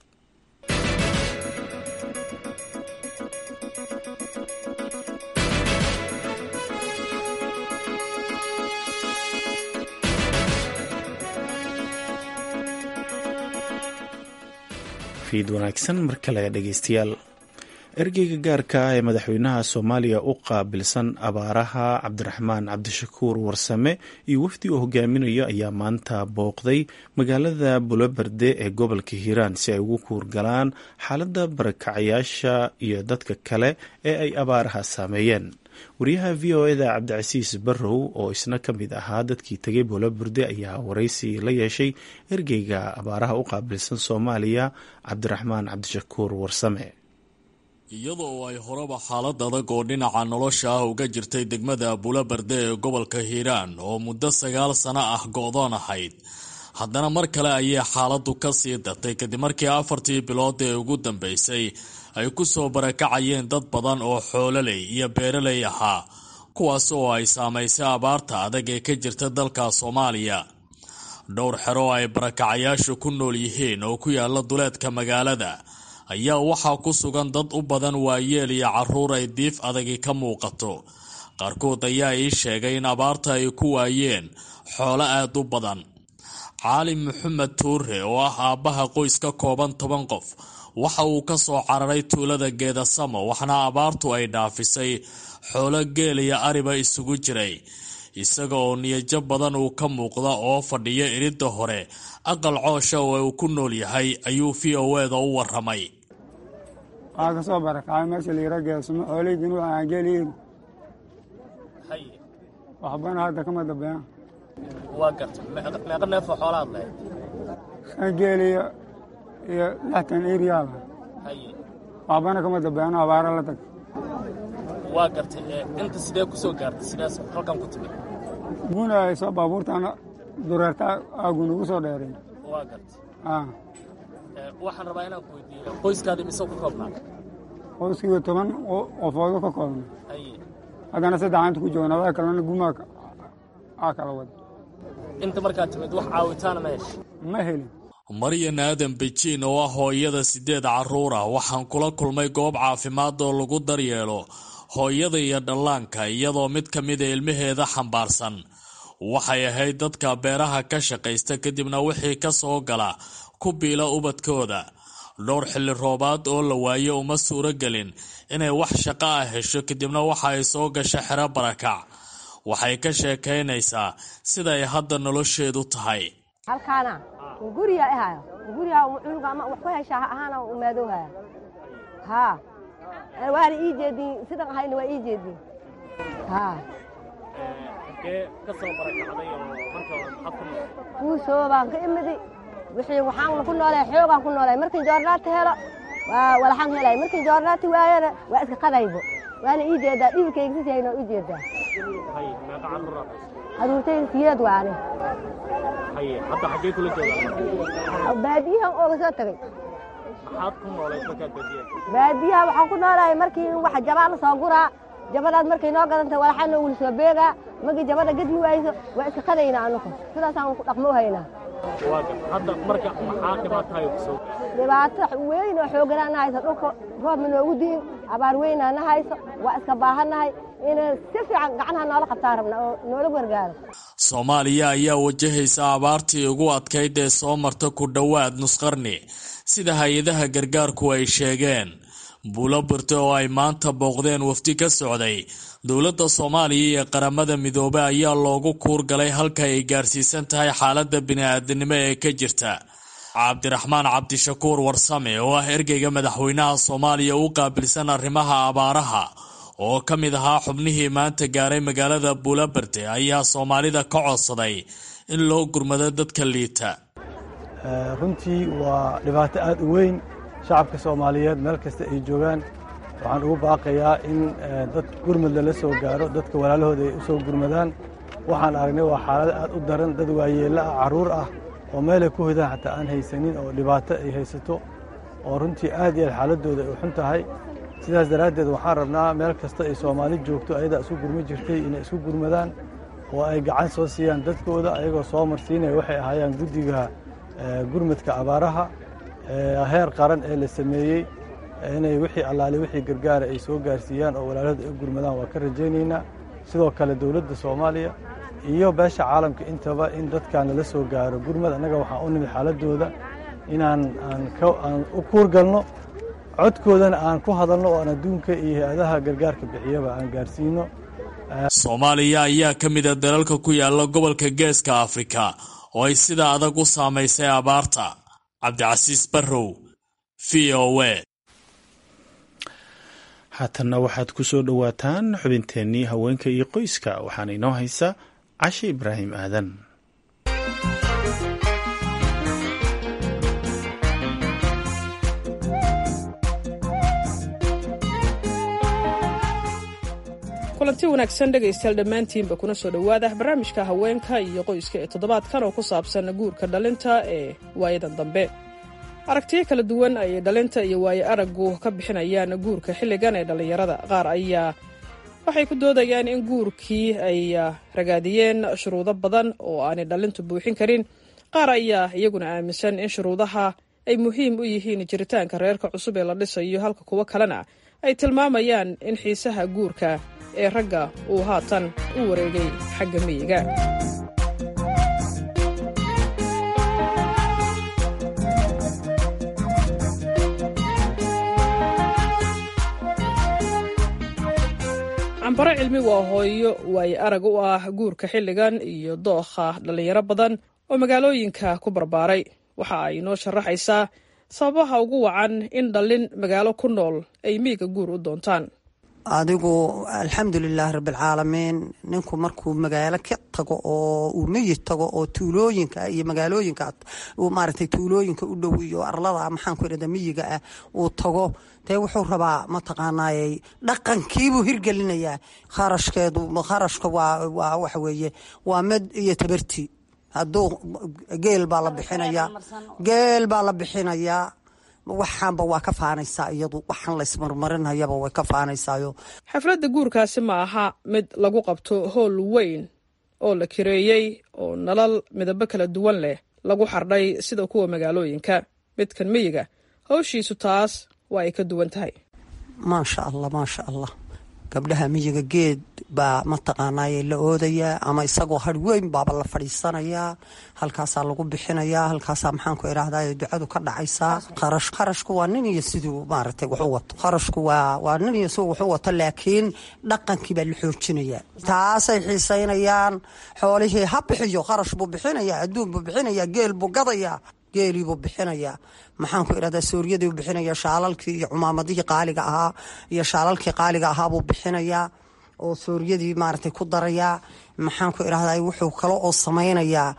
fiid wanaagsan mar kale dhegeystayaal ergeyga gaarka ah ee madaxweynaha soomaaliya u qaabilsan abaaraha cabdiraxmaan cabdishakuur warsame iyo wafdi uu hogaaminayo ayaa maanta booqday magaalada buloberde ee gobolka hiiraan si ay ugu kuurgalaan xaaladda barakacayaasha iyo dadka kale ee ay abaaraha saameeyeen wariyaha v o eda cabdicasiis barrow oo isna ka mid ahaa dadkii tegay booloburde ayaa waraysi la yeeshay ergeyga abaaraha u qaabilsan soomaaliya cabdiraxmaan cabdishakuur warsame iyadoo ay horeba xaalad adag oo dhinaca nolosha ah uga jirtay degmada buulabarde ee gobolka hiiraan oo muddo sagaal sano ah go-doon ahayd haddana mar kale ayay xaaladdu ka sii dartay kadib markii afartii bilood ee ugu dambeysay ay ku soo barakacayeen dad badan oo xoololey iyo beeraley ahaa kuwaas oo ay saamaysay abaarta adag ee ka jirta dalka soomaaliya dhowr xero ay barakacayaashu ku nool yihiin oo ku yaala duleedka magaalada ayaa waxaa ku sugan dad u badan waayeel iyo caruur ay diif adagi ka muuqato qaarkood ayaa ii sheegay in abaarta ay ku waayeen xoolo aad u badan caalim maxamed tuure oo ah aabbaha qoys ka kooban toban qof waxa uu ka soo cararay tuulada geedasamo waxna abaartu ay dhaafisay xoolo geel iyo ariba isugu jiray isaga oo niyajo badan uu ka muuqda oo fadhiya iridda hore aqal coosha oo uu ku nool yahay ayuu v o eda u waramay waxaa ka soo barakacay meesha layira geesamo xoolaydin u aan geeliin waxbana hadda kama dambeeyaan waa garta meeqa neefoo xoolaad lahayd shan geel iyo iyo lixtan eriyaala waxbana kama dambeeyaan abaara la tag waa gartay inta sidee ku soo gaartay sidaas halkan ku timid guna ay soo baabuurtaana dureerta aagun ugu soo dheereen waa gartay waxaan rabaa inaan ku weydiiyo qoyskaada mise ku koobnaa qoyskiiba toban qofoodo ka koobna haddana saddex inta ku joogna adaa kalena gumaa aa kala wada inta markaad timid wax caawitaana ma heshay ma helin maryan aadan bejiin oo ah hooyada sideed carruur ah waxaan kula kulmay goob caafimaad oo lagu daryeelo hooyada iyo dhallaanka iyadoo mid ka mida ilmaheeda xambaarsan waxay ahayd dadka beeraha ka shaqaysta kadibna wixii ka soo gala ku biila ubadkooda dhowr xilli roobaad oo la waayo uma suuro gelin inay wax shaqo ah hesho kadibna waxa ay soo gasha xero barakac waxay ka sheekaynaysaa siday hadda nolosheedu tahay halkaana guriga ahayo guriga cunuga ama wax ku heshaa ahaana u maadowhaya haa waana ii jeedin sidan ahayna waa ii jeedin haa halkee ka soo barakacday oo marka hore maxaad ku nool kuusoo baan ka imidi wixii waxaan ku noolahay xoogaan ku noolahay markin joornaati helo waa walaxaan helay markin joornaati waayana waa iska qadaybo waana ii jeedaa dhibkayga sisayna ii jeedaa haye meeqa carruuraad caruurtayda siyeed waane haye hadda xaggee kula joogaa baadiyahan ooga soo tagay maxaad ku noolayd markaad baadiyaad baadiyaha waxaan ku noolahay markii wax jabaa la soo guraa jabadaad markay noo gadanta walaxaa noogula soo beegaa markii jabada gadmi waayso waa iska qadaynaa anugu sidaasaan ku dhaqmo haynaa waa gar hadda marka maxaa dhibaatahay ku soo dhibaato weyn oo xooganaa na hayso dhulka roobma noogu di'in abaar weynaa na hayso waa iska baahannahay inay si fiican gacnaha noola qabtaan rabna oo noola gargaaro soomaaliya ayaa wajahaysa abaartii ugu adkayd ee soo marta ku dhowaad nusqarni sida hay-adaha gargaarku ay sheegeen buulo birte oo ay maanta booqdeen wafdi ka socday dowladda soomaaliya iyo qaramada midoobe ayaa loogu kuurgalay halka ay gaarsiisan tahay xaaladda bini-aadanimo ee ka jirta cabdiraxmaan cabdishakuur warsame oo ah ergeyga madaxweynaha soomaaliya u qaabilsan arrimaha abaaraha oo ka mid ahaa xubnihii maanta gaaray magaalada buulaberde ayaa soomaalida ka codsaday in loo gurmado dadka liita runtii waa dhibaato aad u weyn shacabka soomaaliyeed meel kasta ay joogaan waxaan ugu baaqayaa in dad gurmad lala soo gaaro dadka walaalahooda ay u soo gurmadaan waxaan aragnay waa xaalado aad u daran dad waayeello ah carruur ah oo meelay ku hodaan xataa aan haysanin oo dhibaato ay haysato oo runtii aad iyo aad xaaladooda ay u xun tahay sidaas daraaddeed waxaan rabnaa meel kasta ay soomaali joogto ayadaa isu gurmi jirtay inay isu gurmadaan oo ay gacan soo siiyaan dadkooda ayagoo soo marsiinaya waxay ahaayaan guddiga gurmadka abaaraha heer qaran ee la sameeyey inay wixii allaale wixii gargaara ay soo gaarsiiyaan oo walaalahooda ay u gurmadaan waa ka rajaynaynaa sidoo kale dowladda soomaaliya iyo beesha caalamka intaba in dadkan lala soo gaaro gurmad annaga waxaan u nimid xaaladooda inaan aan u kuurgalno codkoodana aan ku hadalno oo aan adduunka iyo hay-adaha gargaarka bixiyaba aan gaarsiino soomaaliya ayaa ka mid a dalalka ku yaala gobolka geeska afrika oo ay sida adag u saamaysay abaarta cabdicasiis barrow v o a haatanna waxaad ku soo dhowaataan xubinteennii haweenka iyo qoyska waxaana inoo haysa cashe ibraahim aadan kulanti wanaagsan dhegaystayaal dhammaantiinba kuna soo dhowaada barnaamijka haweenka iyo qoyska ee toddobaadkan oo ku saabsan guurka dhalinta ee waayadan dambe aragtiyo kala duwan ayay dhalinta iyo waayo araggu ka bixinayaan guurka xilligan ee dhallinyarada qaar ayaa waxay ku doodayaan in guurkii ay ragaadiyeen shuruudo badan oo aanay dhalintu buuxin karin qaar ayaa iyaguna aaminsan in shuruudaha ay muhiim u yihiin jiritaanka reerka cusub ee la dhisayo halka kuwo kalena ay tilmaamayaan in xiisaha guurka ee ragga uu haatan u wareegay xagga miyiga cambaro cilmi waa hooyo waaye arag u ah guurka xilligan iyo dookha dhallinyaro badan oo magaalooyinka ku barbaaray waxa ay noo sharaxaysaa sababaha ugu wacan in dhallin magaalo ku nool ay miiga guur u doontaan adigu alxamdulilaah rabbilcaalamiin ninku markuu magaalo ka tago oo uu miyi tago oo tuulooyinka iyo magaalooyinka maaragtay tuulooyinka u dhow iyo arlada maxaanku irahda miyiga ah uu tago dee wuxuu rabaa mataqaanaayey dhaqankiibuu hirgelinayaa kharashkeedu kharashka waa waa waxa weeye waa med iyo tabarti hadduu geel baa la bixinayaa geel baa la bixinayaa waxaanba waa ka faanaysaa iyadu waxaan laysmarmarinayaba way ka faanaysaayo xafladda guurkaasi ma aha mid lagu qabto howl weyn oo la kireeyey oo nalal midabo kala duwan leh lagu xardhay sida kuwa magaalooyinka midkan miyiga hawshiisu taas waa ay ka duwan tahay maasha allah maasha allah gabdhaha miyiga geed baa mataqaanaaye la oodayaa ama isagoo har weyn baaba la fadhiisanayaa halkaasaa lagu bixinayaa halkaasaa maxaanku idhaahdaye ducadu ka dhacaysaa kharash kharashku waa nin iyo siduu maaragtay wax u wato kharashku waa waa nin iyo siduu wax u wato laakiin dhaqankii baa la xoojinayaa taasay xiisaynayaan xoolihii ha bixiyo kharash buu bixinayaa adduun buu bixinayaa geel buu gadayaa geeliibuu bixinayaa maxaanku idhahdaa sooriyadiibuu bixinayaa shaalalkii iyo cumaamadihii qaaliga ahaa iyo shaalalkii qaaliga ahaabuu bixinayaa oo sooriyadii maaragtay ku darayaa maxaanku idhahdaa wuxuu kale oo samaynayaa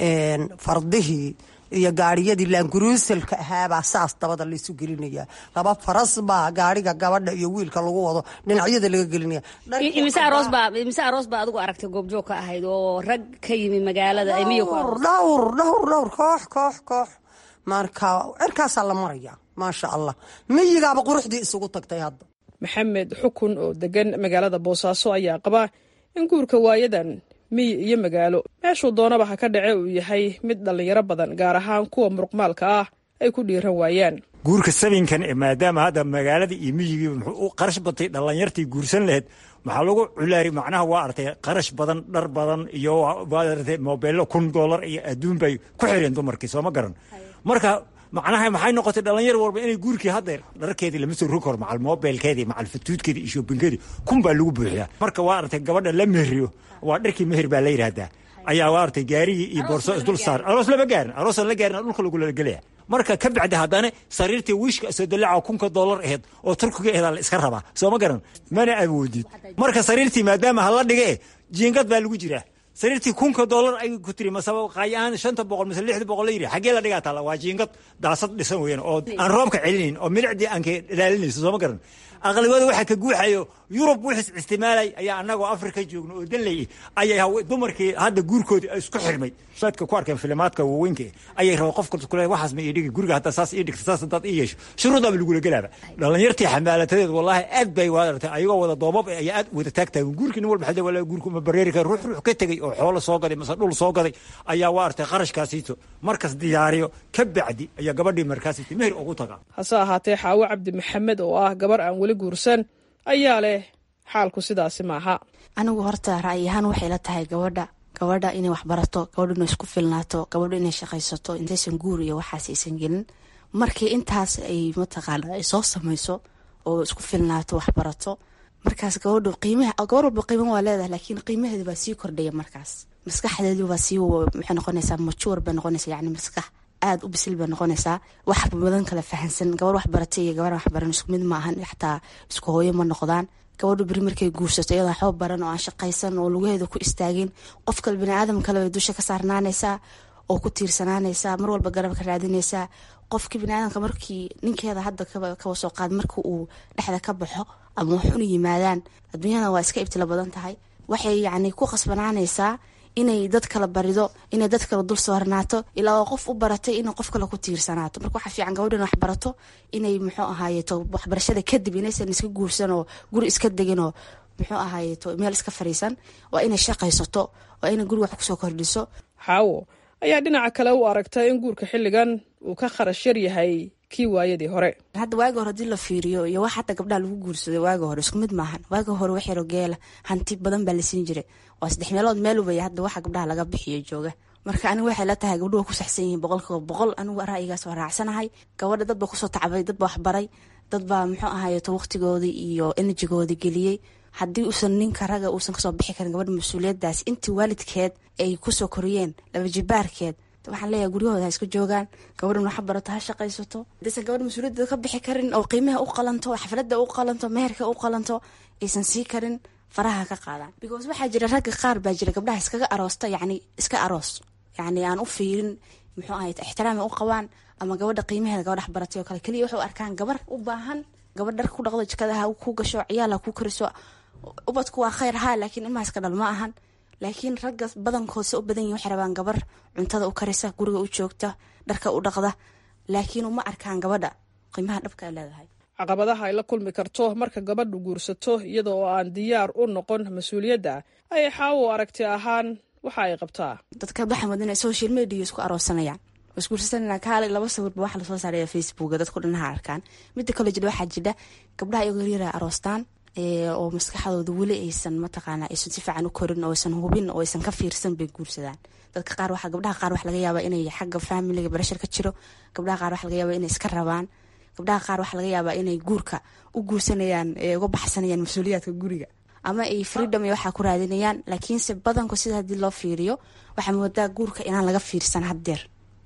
fardihii iyo gaariyadii laanguruusalka ahaabaa saas dabada laysu gelinaya laba faras baa gaariga gabadha iyo wiilka lagu wado dhinacyada laga gelinaya imise aroos baa adigu aragtay goobjoog ka ahayd oo rag ka yimi magaalada dhowr dhowr dhowr koox koox koox marka cirkaasaa la maraya maasha allah miyigaaba quruxdii isugu tagtay hadda maxamed xukun oo degan magaalada boosaaso ayaa qaba in guurka waayadan miyi iyo magaalo meeshuu doonaba ha ka dhace uu yahay mid dhallinyaro badan gaar ahaan kuwa muruqmaalka ah ay ku dhiiran waayaan guurka sabinkan maadaama hadda magaaladii iyo miyigii muxuu u qarash batay dhallinyartii guursan lahayd maxaa lagu culaari macnaha waa artay qarash badan dhar badan iyo waaartay mobeello kun doolar iyo adduun bay ku xireen dumarkii sooma garan marka macnaha maxay noqotay dhalinyar walba inay guurkii haddeer dharkeedii lama soo rogi karo macal mobilkeedii macal fatuudkeedii iyo shoobinkeedii kun baa lagu buuxiyaa marka waa artay gabadha la mehriyo waa dharkii meher baa la yidhaahdaa ayaa waa artay gaarigii iyo boorso isdul saar aroos lama gaarin aroosan la gaarin dhulka lagula gelaya marka ka bacdi haddana sariirtii wiishka soo dalaca kunka doolar aheyd oo turkiga aheed la iska rabaa soo ma garan mana awoodid marka sariirtii maadaama hala dhige jiingad baa lagu jiraa sariirtii kunka doolar ay ku tiri masaba qaayaan shanta boqol mise lixda boqol la yidhi xaggee la dhigaa taala waa jiingad daasad dhisan weeyaan oo aan roobka celinayn oo milicdii aan ka ilaalinayso soo ma garan aqlabiyada waxaa ka guuxayo yurub wixis isticmaalay ayaa annagoo afrika joogno oo danley ayay dumarkii hadda guurkoodii isku xirmay saadka ku arkeen filimaadka waaweynka ayay raba qofka kule waxaas ma ii dhigi guriga hadda saas ii dhigta saas haddaad ii yeesho shuruudaaba lagula gelaaba dhalinyartii xamaalatadeed wallaahi aad bay waadartay ayagoo wada doobab ayaa aad wada taagtaagan guurkii nin walba xadee walaa guurku ma bareeri kara ruux ruux ka tegey oo xoolo soo gaday mase dhul soo gaday ayaa waa artay qarashkaasiito markas diyaariyo ka bacdi ayaa gabadhii markaasiti meher ugu tagaa hase ahaatee xaawo cabdi maxamed oo ah gabar aan weli guursan ayaa leh xaalku sidaasi maaha anigu horta ra'yi ahaan waxay la tahay gabadha gabadha inay waxbarato gabadha inay isku filnaato gabadha inay shaqaysato intaysan guur iyo waxaas aysan gelin markii intaas ay mataqaana ay soo samayso oo isku filnaato waxbarato markaas gabadhu qiimaha gabar walba qiima waa leedahay laakiin qiimaheeda baa sii kordhaya markaas maskaxdeedu baa sii maxay noqonaysaa majuur bay noqonaysaa yacni maskax aada u bisil bay noqonaysaa wax badan kala fahansan gabar waxbaratay iyo gabar waxbaran isku mid ma ahan xataa isku hooyo ma noqdaan gabadhu beri markay guursato iyadoo waxba baran oo aan shaqaysan oo lugaheeda ku istaagin qof kale baniaadam kale bay dusha ka saarnaanaysaa oo ku tiirsanaanaysaa mar walba garab ka raadinaysaa qofkii baniaadamka markii ninkeeda hadda kawa soo qaad marka uu dhexda ka baxo ama wax una yimaadaan adduunyada waa iska ibtila badan tahay waxay yacni ku khasbanaanaysaa inay dad kala barido inay dad kala dul soornaato ilaa oo qof u baratay inay qof kale ku tiirsanaato marka waxaa fiican gabadha in waxbarato inay muxuu ahaayeto waxbarashada kadib inaysan iska guursan oo guri iska degin oo muxuu ahaayeto meel iska fariisan waa inay shaqaysato waa inay guri wax kusoo kordhiso xaawo ayaa dhinaca kale u aragta in guurka xilligan uu ka kharash yar yahay kii waayadii hore hadda waagi hore hadii la fiiriyo iyo wax hadda gabdhaha lagu guursaday waagi hore isku mid maahan waagi hore wax yaro geela hanti badan baa la siin jiray waa saddex meelood meel ubaya hadda waxa gabdhaha laga bixiyo jooga marka anigu waxay la tahay gabdhuhu ku saxsan yihiin boqolkiiba boqol anigu ra'yigaas waa raacsanahay gabadha dad baa kusoo tacbay dad baa waxbaray dad baa muxuu ahayeto waqtigoodii iyo enerjigoodii geliyey haddii uusan ninka raga uusan kasoo bixi karin gabadha mas-uuliyadaas intii waalidkeed ay kusoo koriyeen laba jibaarkeed waxaan leeyahay guryahooda ha iska joogaan gabadhan waxa barato ha shaqaysato hadaysan gabadha mas-uuliyadda ka bixi karin oo qiimaha u qalanto xafladda u qalanto meherka u qalanto aysan sii karin faraha ka qaadaan because waxaa jira ragga qaar baa jira gabdhaha iskaga aroosta yacni iska aroos yacni aan u fiirin muxuu ahay ixtiraami u qabaan ama gabadha qiimaheeda gabadha waxbaratay oo kale keliya waxay u arkaan gabar u baahan gabadh dharka ku dhaqdo jikadaha ku gasho ciyaal ha ku kariso ubadku waa khayr haa laakiin ilmahaas ka dhal ma ahan laakiin ragga badankoodse u badan yihin waxay rabaan gabar cuntada u karisa guriga u joogta dharka u dhaqda laakiin uma arkaan gabadha qiimaha dhabka ay leedahay caqabadaha ay la kulmi karto marka gabadhu guursato iyada oo aan diyaar u noqon mas-uuliyadda ayay xaawo aragti ahaan waxa ay qabtaa dadka waxaan wadina social media isku aroosanayaan isguursanana kaale laba sawirba waxa lasoo saaraya facebooka dadku dhanaha arkaan midda kale jira waxaa jira gabdhaha iyagoo yaryara aroostaan oo maskaxdooda weli aysan mataqaana aysan si fiican u korin oo aysan hubin oo aysan ka fiirsan bay guursadaan dadka qaar waxa gabdhaha qaar waxa laga yaabaa inay xagga faamiliga barashar ka jiro gabdhaha qaar waxa laga yaabaa inay iska rabaan gabdhaha qaar waxa laga yaabaa inay guurka u guursanayaan uga baxsanayaan mas-uuliyaadka guriga ama ay freedom iyo waxaa ku raadinayaan laakiinse badanku sida haddii loo fiiriyo waxaa moodaa guurka inaan laga fiirsan haddeer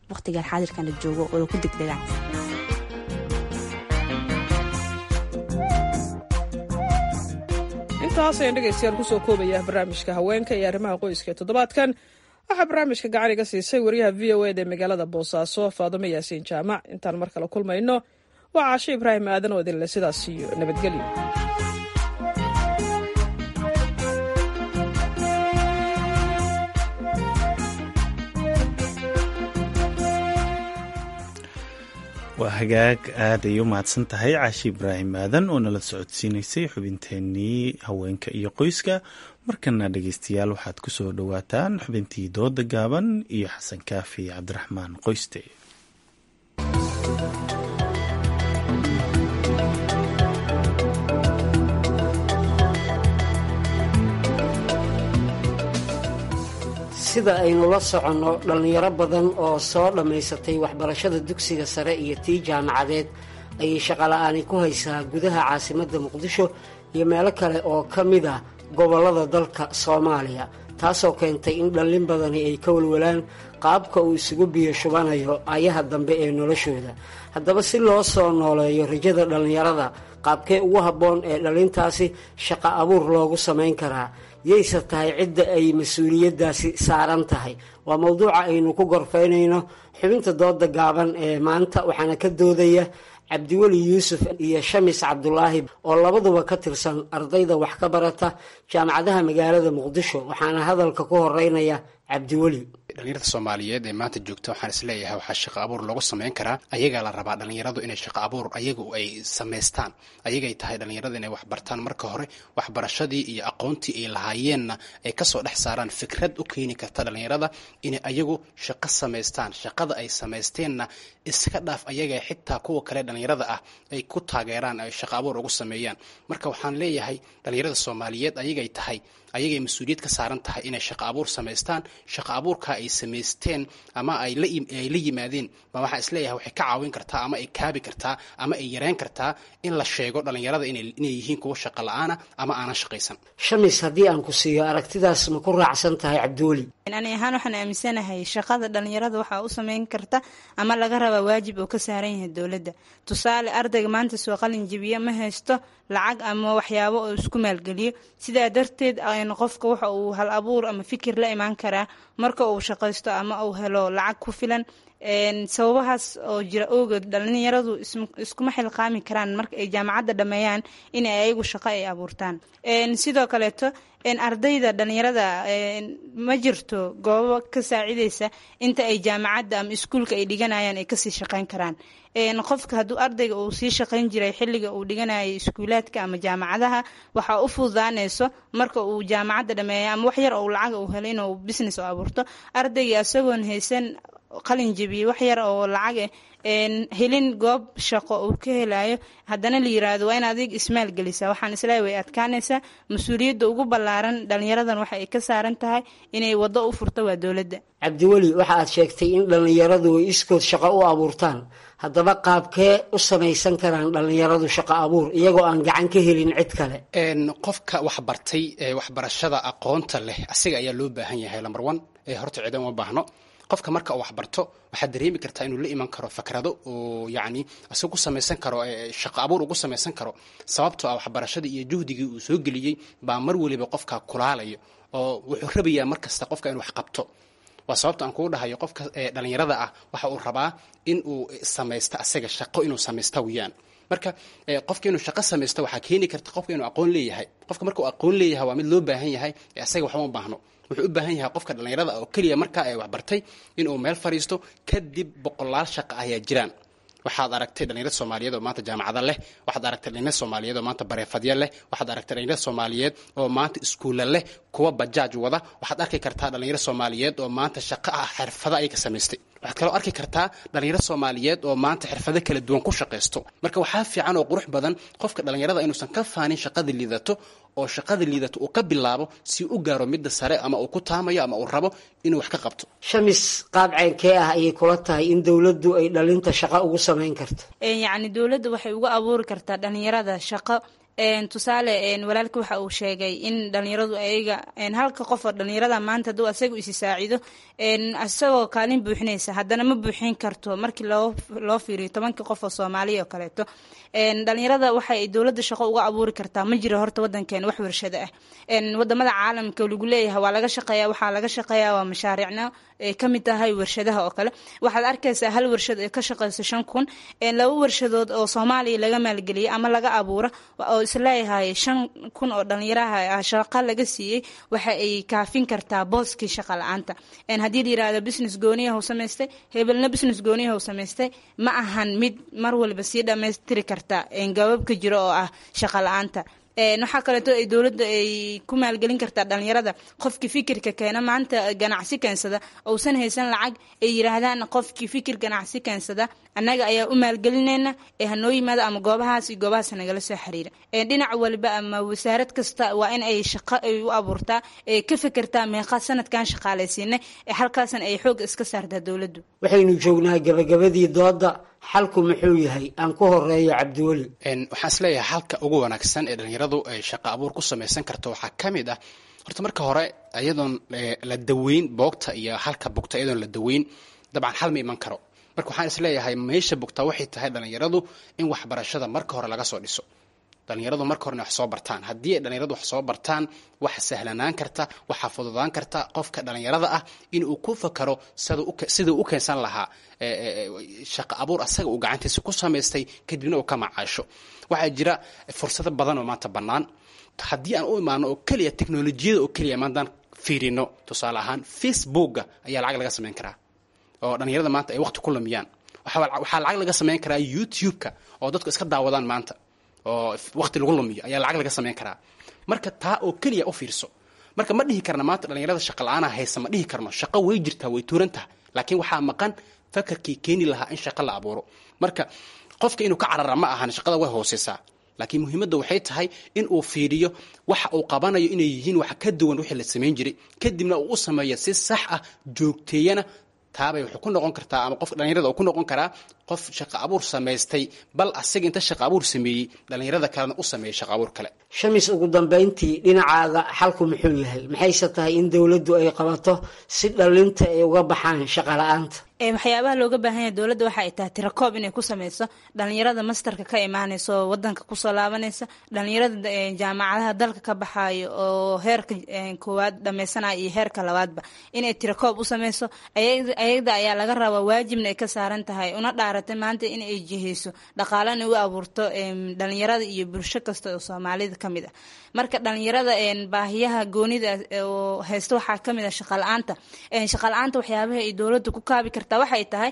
waqtigan xaadirkan la joogo oo ku degdegaan intaas ayaan dhegaystayaal kusoo koobaya barnaamijka haweenka iyo arrimaha qoyska ee toddobaadkan waxaa barnaamijka gacan iga siisay wariyaha v o eda ee magaalada boosaaso faadimo yaasiin jaamac intaan mar kale kulmayno waa caasho ibraahim aadan oo idinle sidaas iyo nabadgelyo waa hagaag aad ay u mahadsan tahay caashi ibraahim aadan oo nala socodsiinaysay xubinteenii haweenka iyo qoyska markana dhegeystayaal waxaad ku soo dhowaataan xubintii dooda gaaban iyo xasan kaafi cabdiraxmaan qoyste sida aynu la soconno dhallinyaro badan oo soo dhammaysatay waxbarashada dugsiga sare iyo tii jaamacadeed ayay shaqola'aani ku haysaa gudaha caasimadda muqdisho iyo meelo kale oo ka mid ah gobollada dalka soomaaliya taasoo keentay in dhallin badani ay ka walwalaan qaabka uu isugu biyo shubanayo ayaha dambe ee noloshooda haddaba si loo soo nooleeyo rajada dhallinyarada qaabkee ugu habboon ee dhallintaasi shaqo abuur loogu samayn karaa yayse tahay cidda ay mas-uuliyaddaasi saaran tahay waa mowduuca aynu ku gorfaynayno xubinta dooda gaaban ee maanta waxaana ka doodaya cabdiweli yuusuf iyo shamis cabdulaahi oo labaduba ka tirsan ardayda wax ka barata jaamacadaha magaalada muqdisho waxaana hadalka ku horeynaya cabdiweli dhalinyarada soomaaliyeed ee maanta joogta waxaan isleeyahay waxaa shaqo abuur loogu samayn karaa ayagaa la rabaa dhalinyaradu inay shaqo abuur ayagu ay samaystaan ayagay tahay dhalinyarada inay waxbartaan marka hore waxbarashadii iyo aqoontii ay lahaayeenna ay kasoo dhex saaraan fikrad u keeni karta dhalinyarada inay ayagu shaqo samaystaan shaqada ay samaysteenna iska dhaaf ayaga xitaa kuwa kale dhalinyarada ah ay ku taageeraan ay shaqo abuur ugu sameeyaan marka waxaan leeyahay dhalinyarada soomaaliyeed ayagay tahay ayagay mas-uuliyad ka saaran tahay inay shaqo abuur samaystaan shaqo abuurka ay samaysteen ama ay la yimaadeen ma waxaa isleeyahay waxay ka caawin kartaa ama ay kaabi kartaa ama ay yareyn kartaa in la sheego dhalinyarada inay yihiin kuwa shaqo la-aana ama aanan shaqaysan shamis haddii aan ku siiyo aragtidaas ma ku raacsan tahay cabdiweli ani ahaan waxaan aaminsanahay shaqada dhalinyarada waxaa u sameyn karta ama laga rabaa waajib oo ka saaran yahay dowladda tusaale ardayga maanta soo qalin jibiya ma haysto lacag ama waxyaabo oo isku maalgeliyo sidaa darteed qofka waxa uu hal abuur ama fikir la imaan karaa marka uu shaqaysto ama uu helo lacag ku filan sababahaas oo jira ogood dhalinyaradu iskuma xilqaami karaan marka ay jaamacadda dhameeyaan in ay ayagu shaqo ay abuurtaan sidoo kaleeto ardayda dhalinyarada ma jirto goobo ka saacideysa inta ay jaamacadda ama iskuulka ay dhiganayaan ay kasii shaqeyn karaan qofka hadduu ardayga uu sii shaqayn jiray xilliga uu dhiganayay iskuulaadka ama jaamacadaha waxaa u fududaanayso marka uu jaamacadda dhameeya ama wax yar oo lacag uu helo inuu business oo abuurto ardayga isagoon haysan qalin jabiye wax yar oo lacag helin goob shaqo uu ka helayo haddana la yiraahdo waa in adig ismaal gelisa waxaan isleeyahay way adkaanaysaa mas-uuliyadda ugu ballaaran dhalinyaradan waxa ay ka saaran tahay inay waddo u furto waa dowladda cabdiweli waxa aad sheegtay in dhallinyaradu ay iskood shaqo u abuurtaan haddaba qaabkee u samaysan karaan dhallinyaradu shaqo abuur iyagoo aan gacan ka helin cid kale qofka waxbartay ee waxbarashada aqoonta leh asiga ayaa loo baahan yahay lambar one ee horta ciidan uma baahno qofka marka uu waxbarto waxaad dareemi kartaa inuu la iman karo fakrado oo yacni isaga ku samaysan karo shaqo abuur ugu samaysan karo sababtoo ah waxbarashadii iyo juhdigii uu soo geliyey baa mar weliba qofka kulaalayo oo wuxuu rabayaa mar kasta qofka inuu wax qabto waa sababta aan kugu dhahayo qofka dhalinyarada ah waxa uu rabaa in uu samaysto asaga shaqo inuu samaysta weyaan marka qofka inuu shaqo samaysto waxaa keeni karta qofka inuu aqoon leeyahay qofka marka uu aqoon leeyahay waa mid loo baahan yahay asaga waxba ma baahno wuxuu u baahan yahay qofka dhallinyarada oo keliya markaa ay waxbartay inuu meel fadhiisto kadib boqolaal shaqa ayaa jiraan waxaad aragtay dhalinyarad soomaaliyeed oo maanta jaamacada leh waxaad aragtay dhalinyarad soomaaliyeed oo maanta bareefadya leh waxaad aragtay dhalinyarad soomaaliyeed oo maanta iskuulla leh kuwa bajaaj wada waxaad arki kartaa dhalinyarad soomaaliyeed oo maanta shaqo ah xirfado ay ka samaystay waxaad kaloo arki kartaa dhalinyaro soomaaliyeed oo maanta xirfado kala duwan ku shaqaysto marka waxaa fiican oo qurux badan qofka dhalinyarada inuusan ka faanin shaqada liidato oo shaqada liidato uu ka bilaabo si u gaaro midda sare ama uu ku taamayo ama uu rabo inuu wax ka qabto shamis qaab ceenkee ah ayay kula tahay in dowladdu ay dhalinta shaqo ugu samayn karto yacni dowladda waxay uga abuuri kartaa dhalinyarada shaqo tusaale walaalka waxa uu sheegay in dhalinyaradu ayaga halka qof oo dhalinyarada maanta hadduu asaga isi saacido isagoo kaalin buuxinaysa haddana ma buuxin karto markii loo fiiriyo tobankii qof oo soomaaliya oo kaleeto dhalinyarada waxay dowladda shaqo uga abuuri kartaa ma jiro horta wadankeena wax warshado ah wadamada caalamka lagu leeyahay waa laga shaqeeya waxaa laga shaqeeya waa mashaariicna ay ka mid tahay warshadaha oo kale waxaad arkaysaa hal warshad ee ka shaqeysa shan kun laba warshadood oo soomaaliya laga maalgeliyay ama laga abuuro oo isleeyahay shan kun oo dhalinyaraha shaqa laga siiyey waxa ay kaafin kartaa booskii shaqa la-aanta haddii la yirahdo business gooniyaha u samaystay hebelna business gooniyaha u samaystay ma ahan mid mar walba sii dhammaystiri karta gababka jiro oo ah shaqa la-aanta waxaa kaleeto ay dowladda ay ku maalgelin kartaa dhalinyarada qofkii fikirka keena maanta ganacsi keensada ousan haysan lacag ay yiraahdaan qofkii fikir ganacsi keensada annaga ayaa u maalgelinayna ee hanoo yimaada ama goobahaas iyo goobahaas nagala soo xiriira dhinac walba ama wasaarad kasta waa in ay shaqo ay u abuurtaa ee ka fekertaa meeqa sanadkan shaqaalaysiinay ee halkaasan ay xoog iska saartaa dowladdu waxaynu joognaa gabagabadii dooda xalku muxuu yahay aan ku horeeyo cabdiweli waxaan isleeyahay halka ugu wanaagsan ee dhalinyaradu ay shaqo abuur ku samaysan karto waxaa ka mid ah horta marka hore iyadoon la daweyn boogta iyo halka bugta iyadoon la daweyn dabcan xal ma iman karo marka waxaan isleeyahay meesha bugta waxay tahay dhalinyaradu in waxbarashada marka hore laga soo dhiso dhalinyaradu marka hore inay wax soo bartaan haddii ay dhalinyaradu wax soo bartaan waxa sahlanaan karta waxaa fududaan karta qofka dhalinyarada ah inuu ku fakaro siduu u keensan lahaa shaqo abuur asaga uu gacantiisa ku samaystay kadibna uu ka macaasho waxaa jira fursado badan oo maanta bannaan haddii aan u imaano oo keliya teknolojiyada oo keliya maantaan fiirino tusaale ahaan facebooka ayaa lacag laga samayn karaa oo dhalinyarada maanta ay waqti ku lumiyaan waxaa lacag laga samayn karaa youtube-ka oo dadku iska daawadaan maanta oo waqti lagu lumiyo ayaa lacag laga samayn karaa marka taa oo keliya u fiirso marka ma dhihi karna maanta dhalinyarada shaqa la-aana haysa ma dhihi karno shaqo way jirtaa way tuuran taha laakiin waxaa maqan fakarkii keeni lahaa in shaqo la abuuro marka qofka inuu ka carara ma ahan shaqada way hooseysaa laakiin muhiimadda waxay tahay in uu fiiriyo waxa uu qabanayo inay yihiin wax ka duwan wixii la samayn jiray kadibna uu u sameeyo si sax ah joogteeyana taabay wuxuu ku noqon kartaa ama qofka dhalinyarada uu ku noqon karaa qof shaqo abuur samaystay bal asaga inta shaqo abuur sameeyey dhalinyarada kalena u sameeyey shaqo abuur kale shamis ugu dambayntii dhinacaaga xalku muxuu yahay maxayse tahay in dowladdu ay qabato si dhalinta ay uga baxaan shaqa la-aanta waxyaabaha looga baahan yahay dowladda waxa ay tahay tirakoob inay ku sameyso dhalinyarada masterka ka imaanaysa oo wadanka kusoo laabanaysa dhalinyarada jaamacadaha dalka ka baxayo oo heerka koowaad dhameysanaya iyo heerka labaadba inay tirakoob u sameyso ayada ayaa laga rabaa waajibna ay ka saaran tahay una dhaaratay maanta in ay jiheyso dhaqaalana u abuurto dhalinyarada iyo bulsho kasta oo soomaalida ka mid ah marka dhalinyarada baahiyaha goonida oo haysta waxaa kamid ah shaqala-aanta shaqala-aanta waxyaabaha ay dowladda ku kaabi kartaa waxay tahay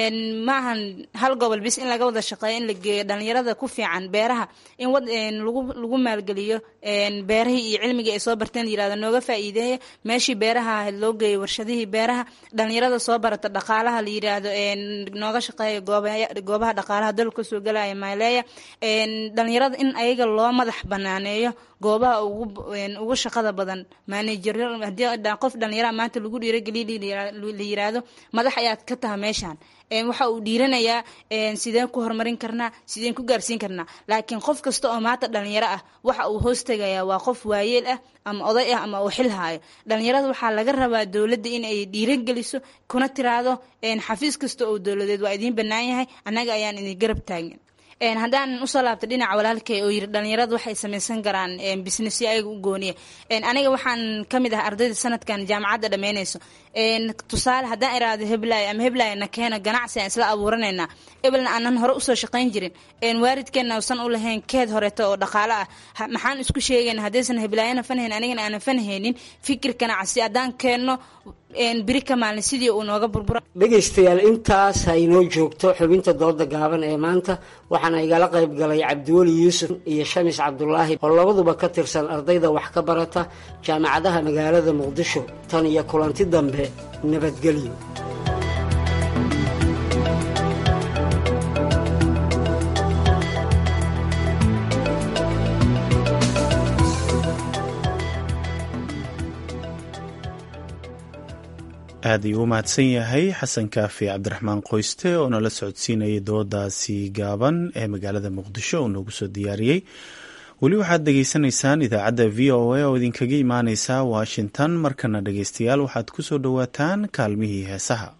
maahan hal gobol bis in laga wada shaqeeyo in la geeyo dhalinyarada ku fiican beeraha in lagu lagu maalgeliyo beerahii iyo cilmigii ay soo barteen la yirahdo nooga faa'iideeya meeshii beeraha ahayd loo geeyo warshadihii beeraha dhalinyarada soo barata dhaqaalaha la yiraahdo nooga shaqeeya goobaha dhaqaalaha dalka kasoo galaya maaleeya dhalinyarada in ayaga loo madax banaaneeyo goobaha ugu shaqada badan manajer hadii qof dhalinyara maanta lagu dhiirageliya la yiraahdo madax ayaad ka taha meeshaan waxa uu dhiiranayaa sideen ku horumarin karnaa sideen ku gaarsiin karnaa laakiin qof kasta oo maanta dhalinyaro ah waxa uu hoos tegayaa waa qof waayeel ah ama oday ah ama uu xil haayo dhalinyarada waxaa laga rabaa dowladda in ay dhiirageliso kuna tiraahdo xafiis kasta oo dowladeed waa idiin bannaan yahay annaga ayaan idin garab taagin haddaan usoo laabta dhinaca walaalkay oo yiri dhalinyaradu waxay samaysan karaan businessyo ayaga u gooniya aniga waxaan ka mid ah ardayda sanadkan jaamacadda dhammeynayso tusaale haddaan iraahdo heblaay ama heblaay na keeno ganacsi aan isla abuuranaynaa ebelna aanan hore usoo shaqayn jirin waalidkeenna usan u lahayn keed horeeto oo dhaqaalo ah maxaan isku sheegayna haddaysan heblaayana fanhayn anigana aanan fanhaynin fikir ganacsi haddaan keenno biri ka maalin sidii uu nooga burbura dhegaystayaal intaas ha inoo joogto xubinta dooda gaaban ee maanta waxaana igala qayb galay cabdiweli yuusuf iyo shamis cabdulaahi oo labaduba ka tirsan ardayda wax ka barata jaamacadaha magaalada muqdisho tan iyo kulanti dambe nabadgelyo aad ayuu u mahadsan yahay xasan kaafi cabdiraxmaan qoyste oo nala socodsiinayay doodaasi gaaban ee magaalada muqdisho uu noogu soo diyaariyey weli waxaad dhegaysanaysaan idaacadda v o a oo idinkaga imaaneysa washington markana dhegeystayaal waxaad ku soo dhowaataan kaalmihii heesaha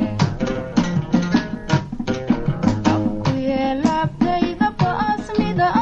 Abkuye labtayda baasmida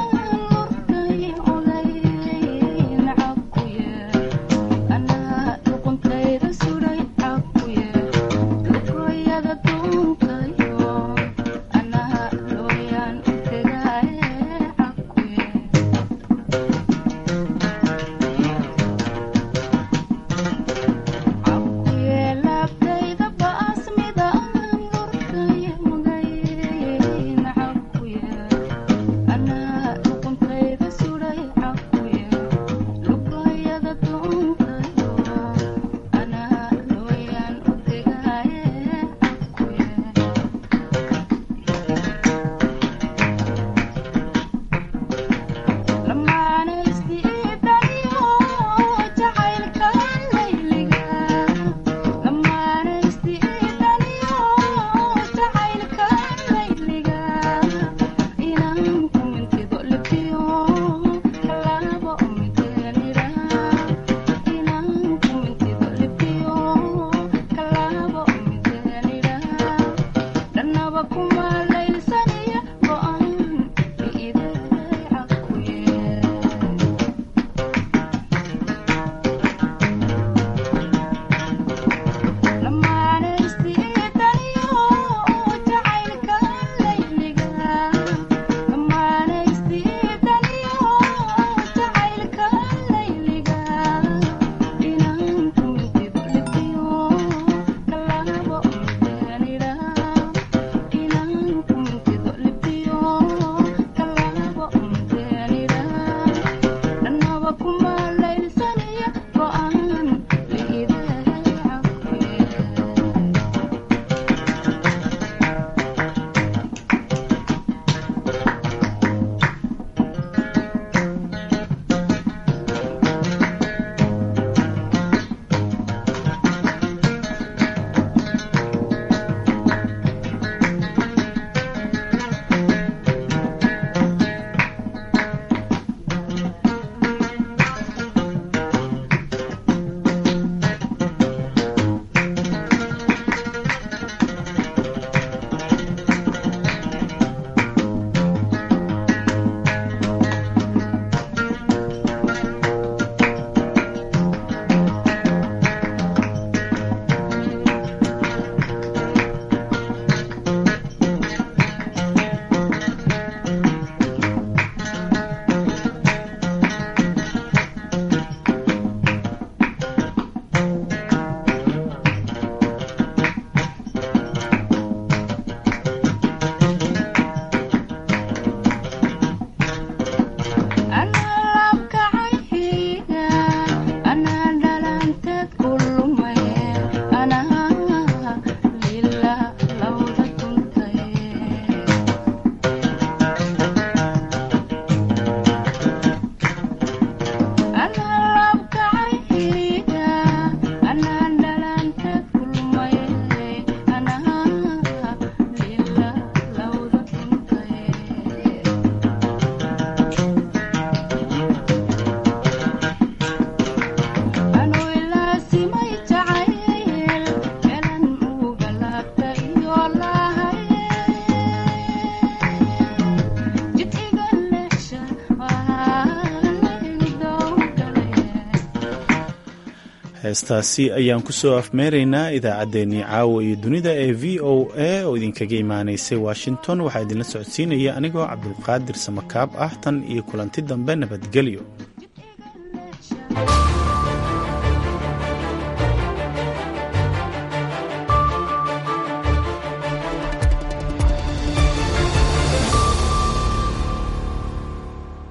heestaasi ayaan kusoo afmeeraynaa idaacaddeenii caawa iyo dunida ee v o a oo idinkaga imaanaysay washington waxaa idinla socodsiinaya anigoo cabdulqaadir samakaab ah tan iyo kulanti dambe nabadgelyo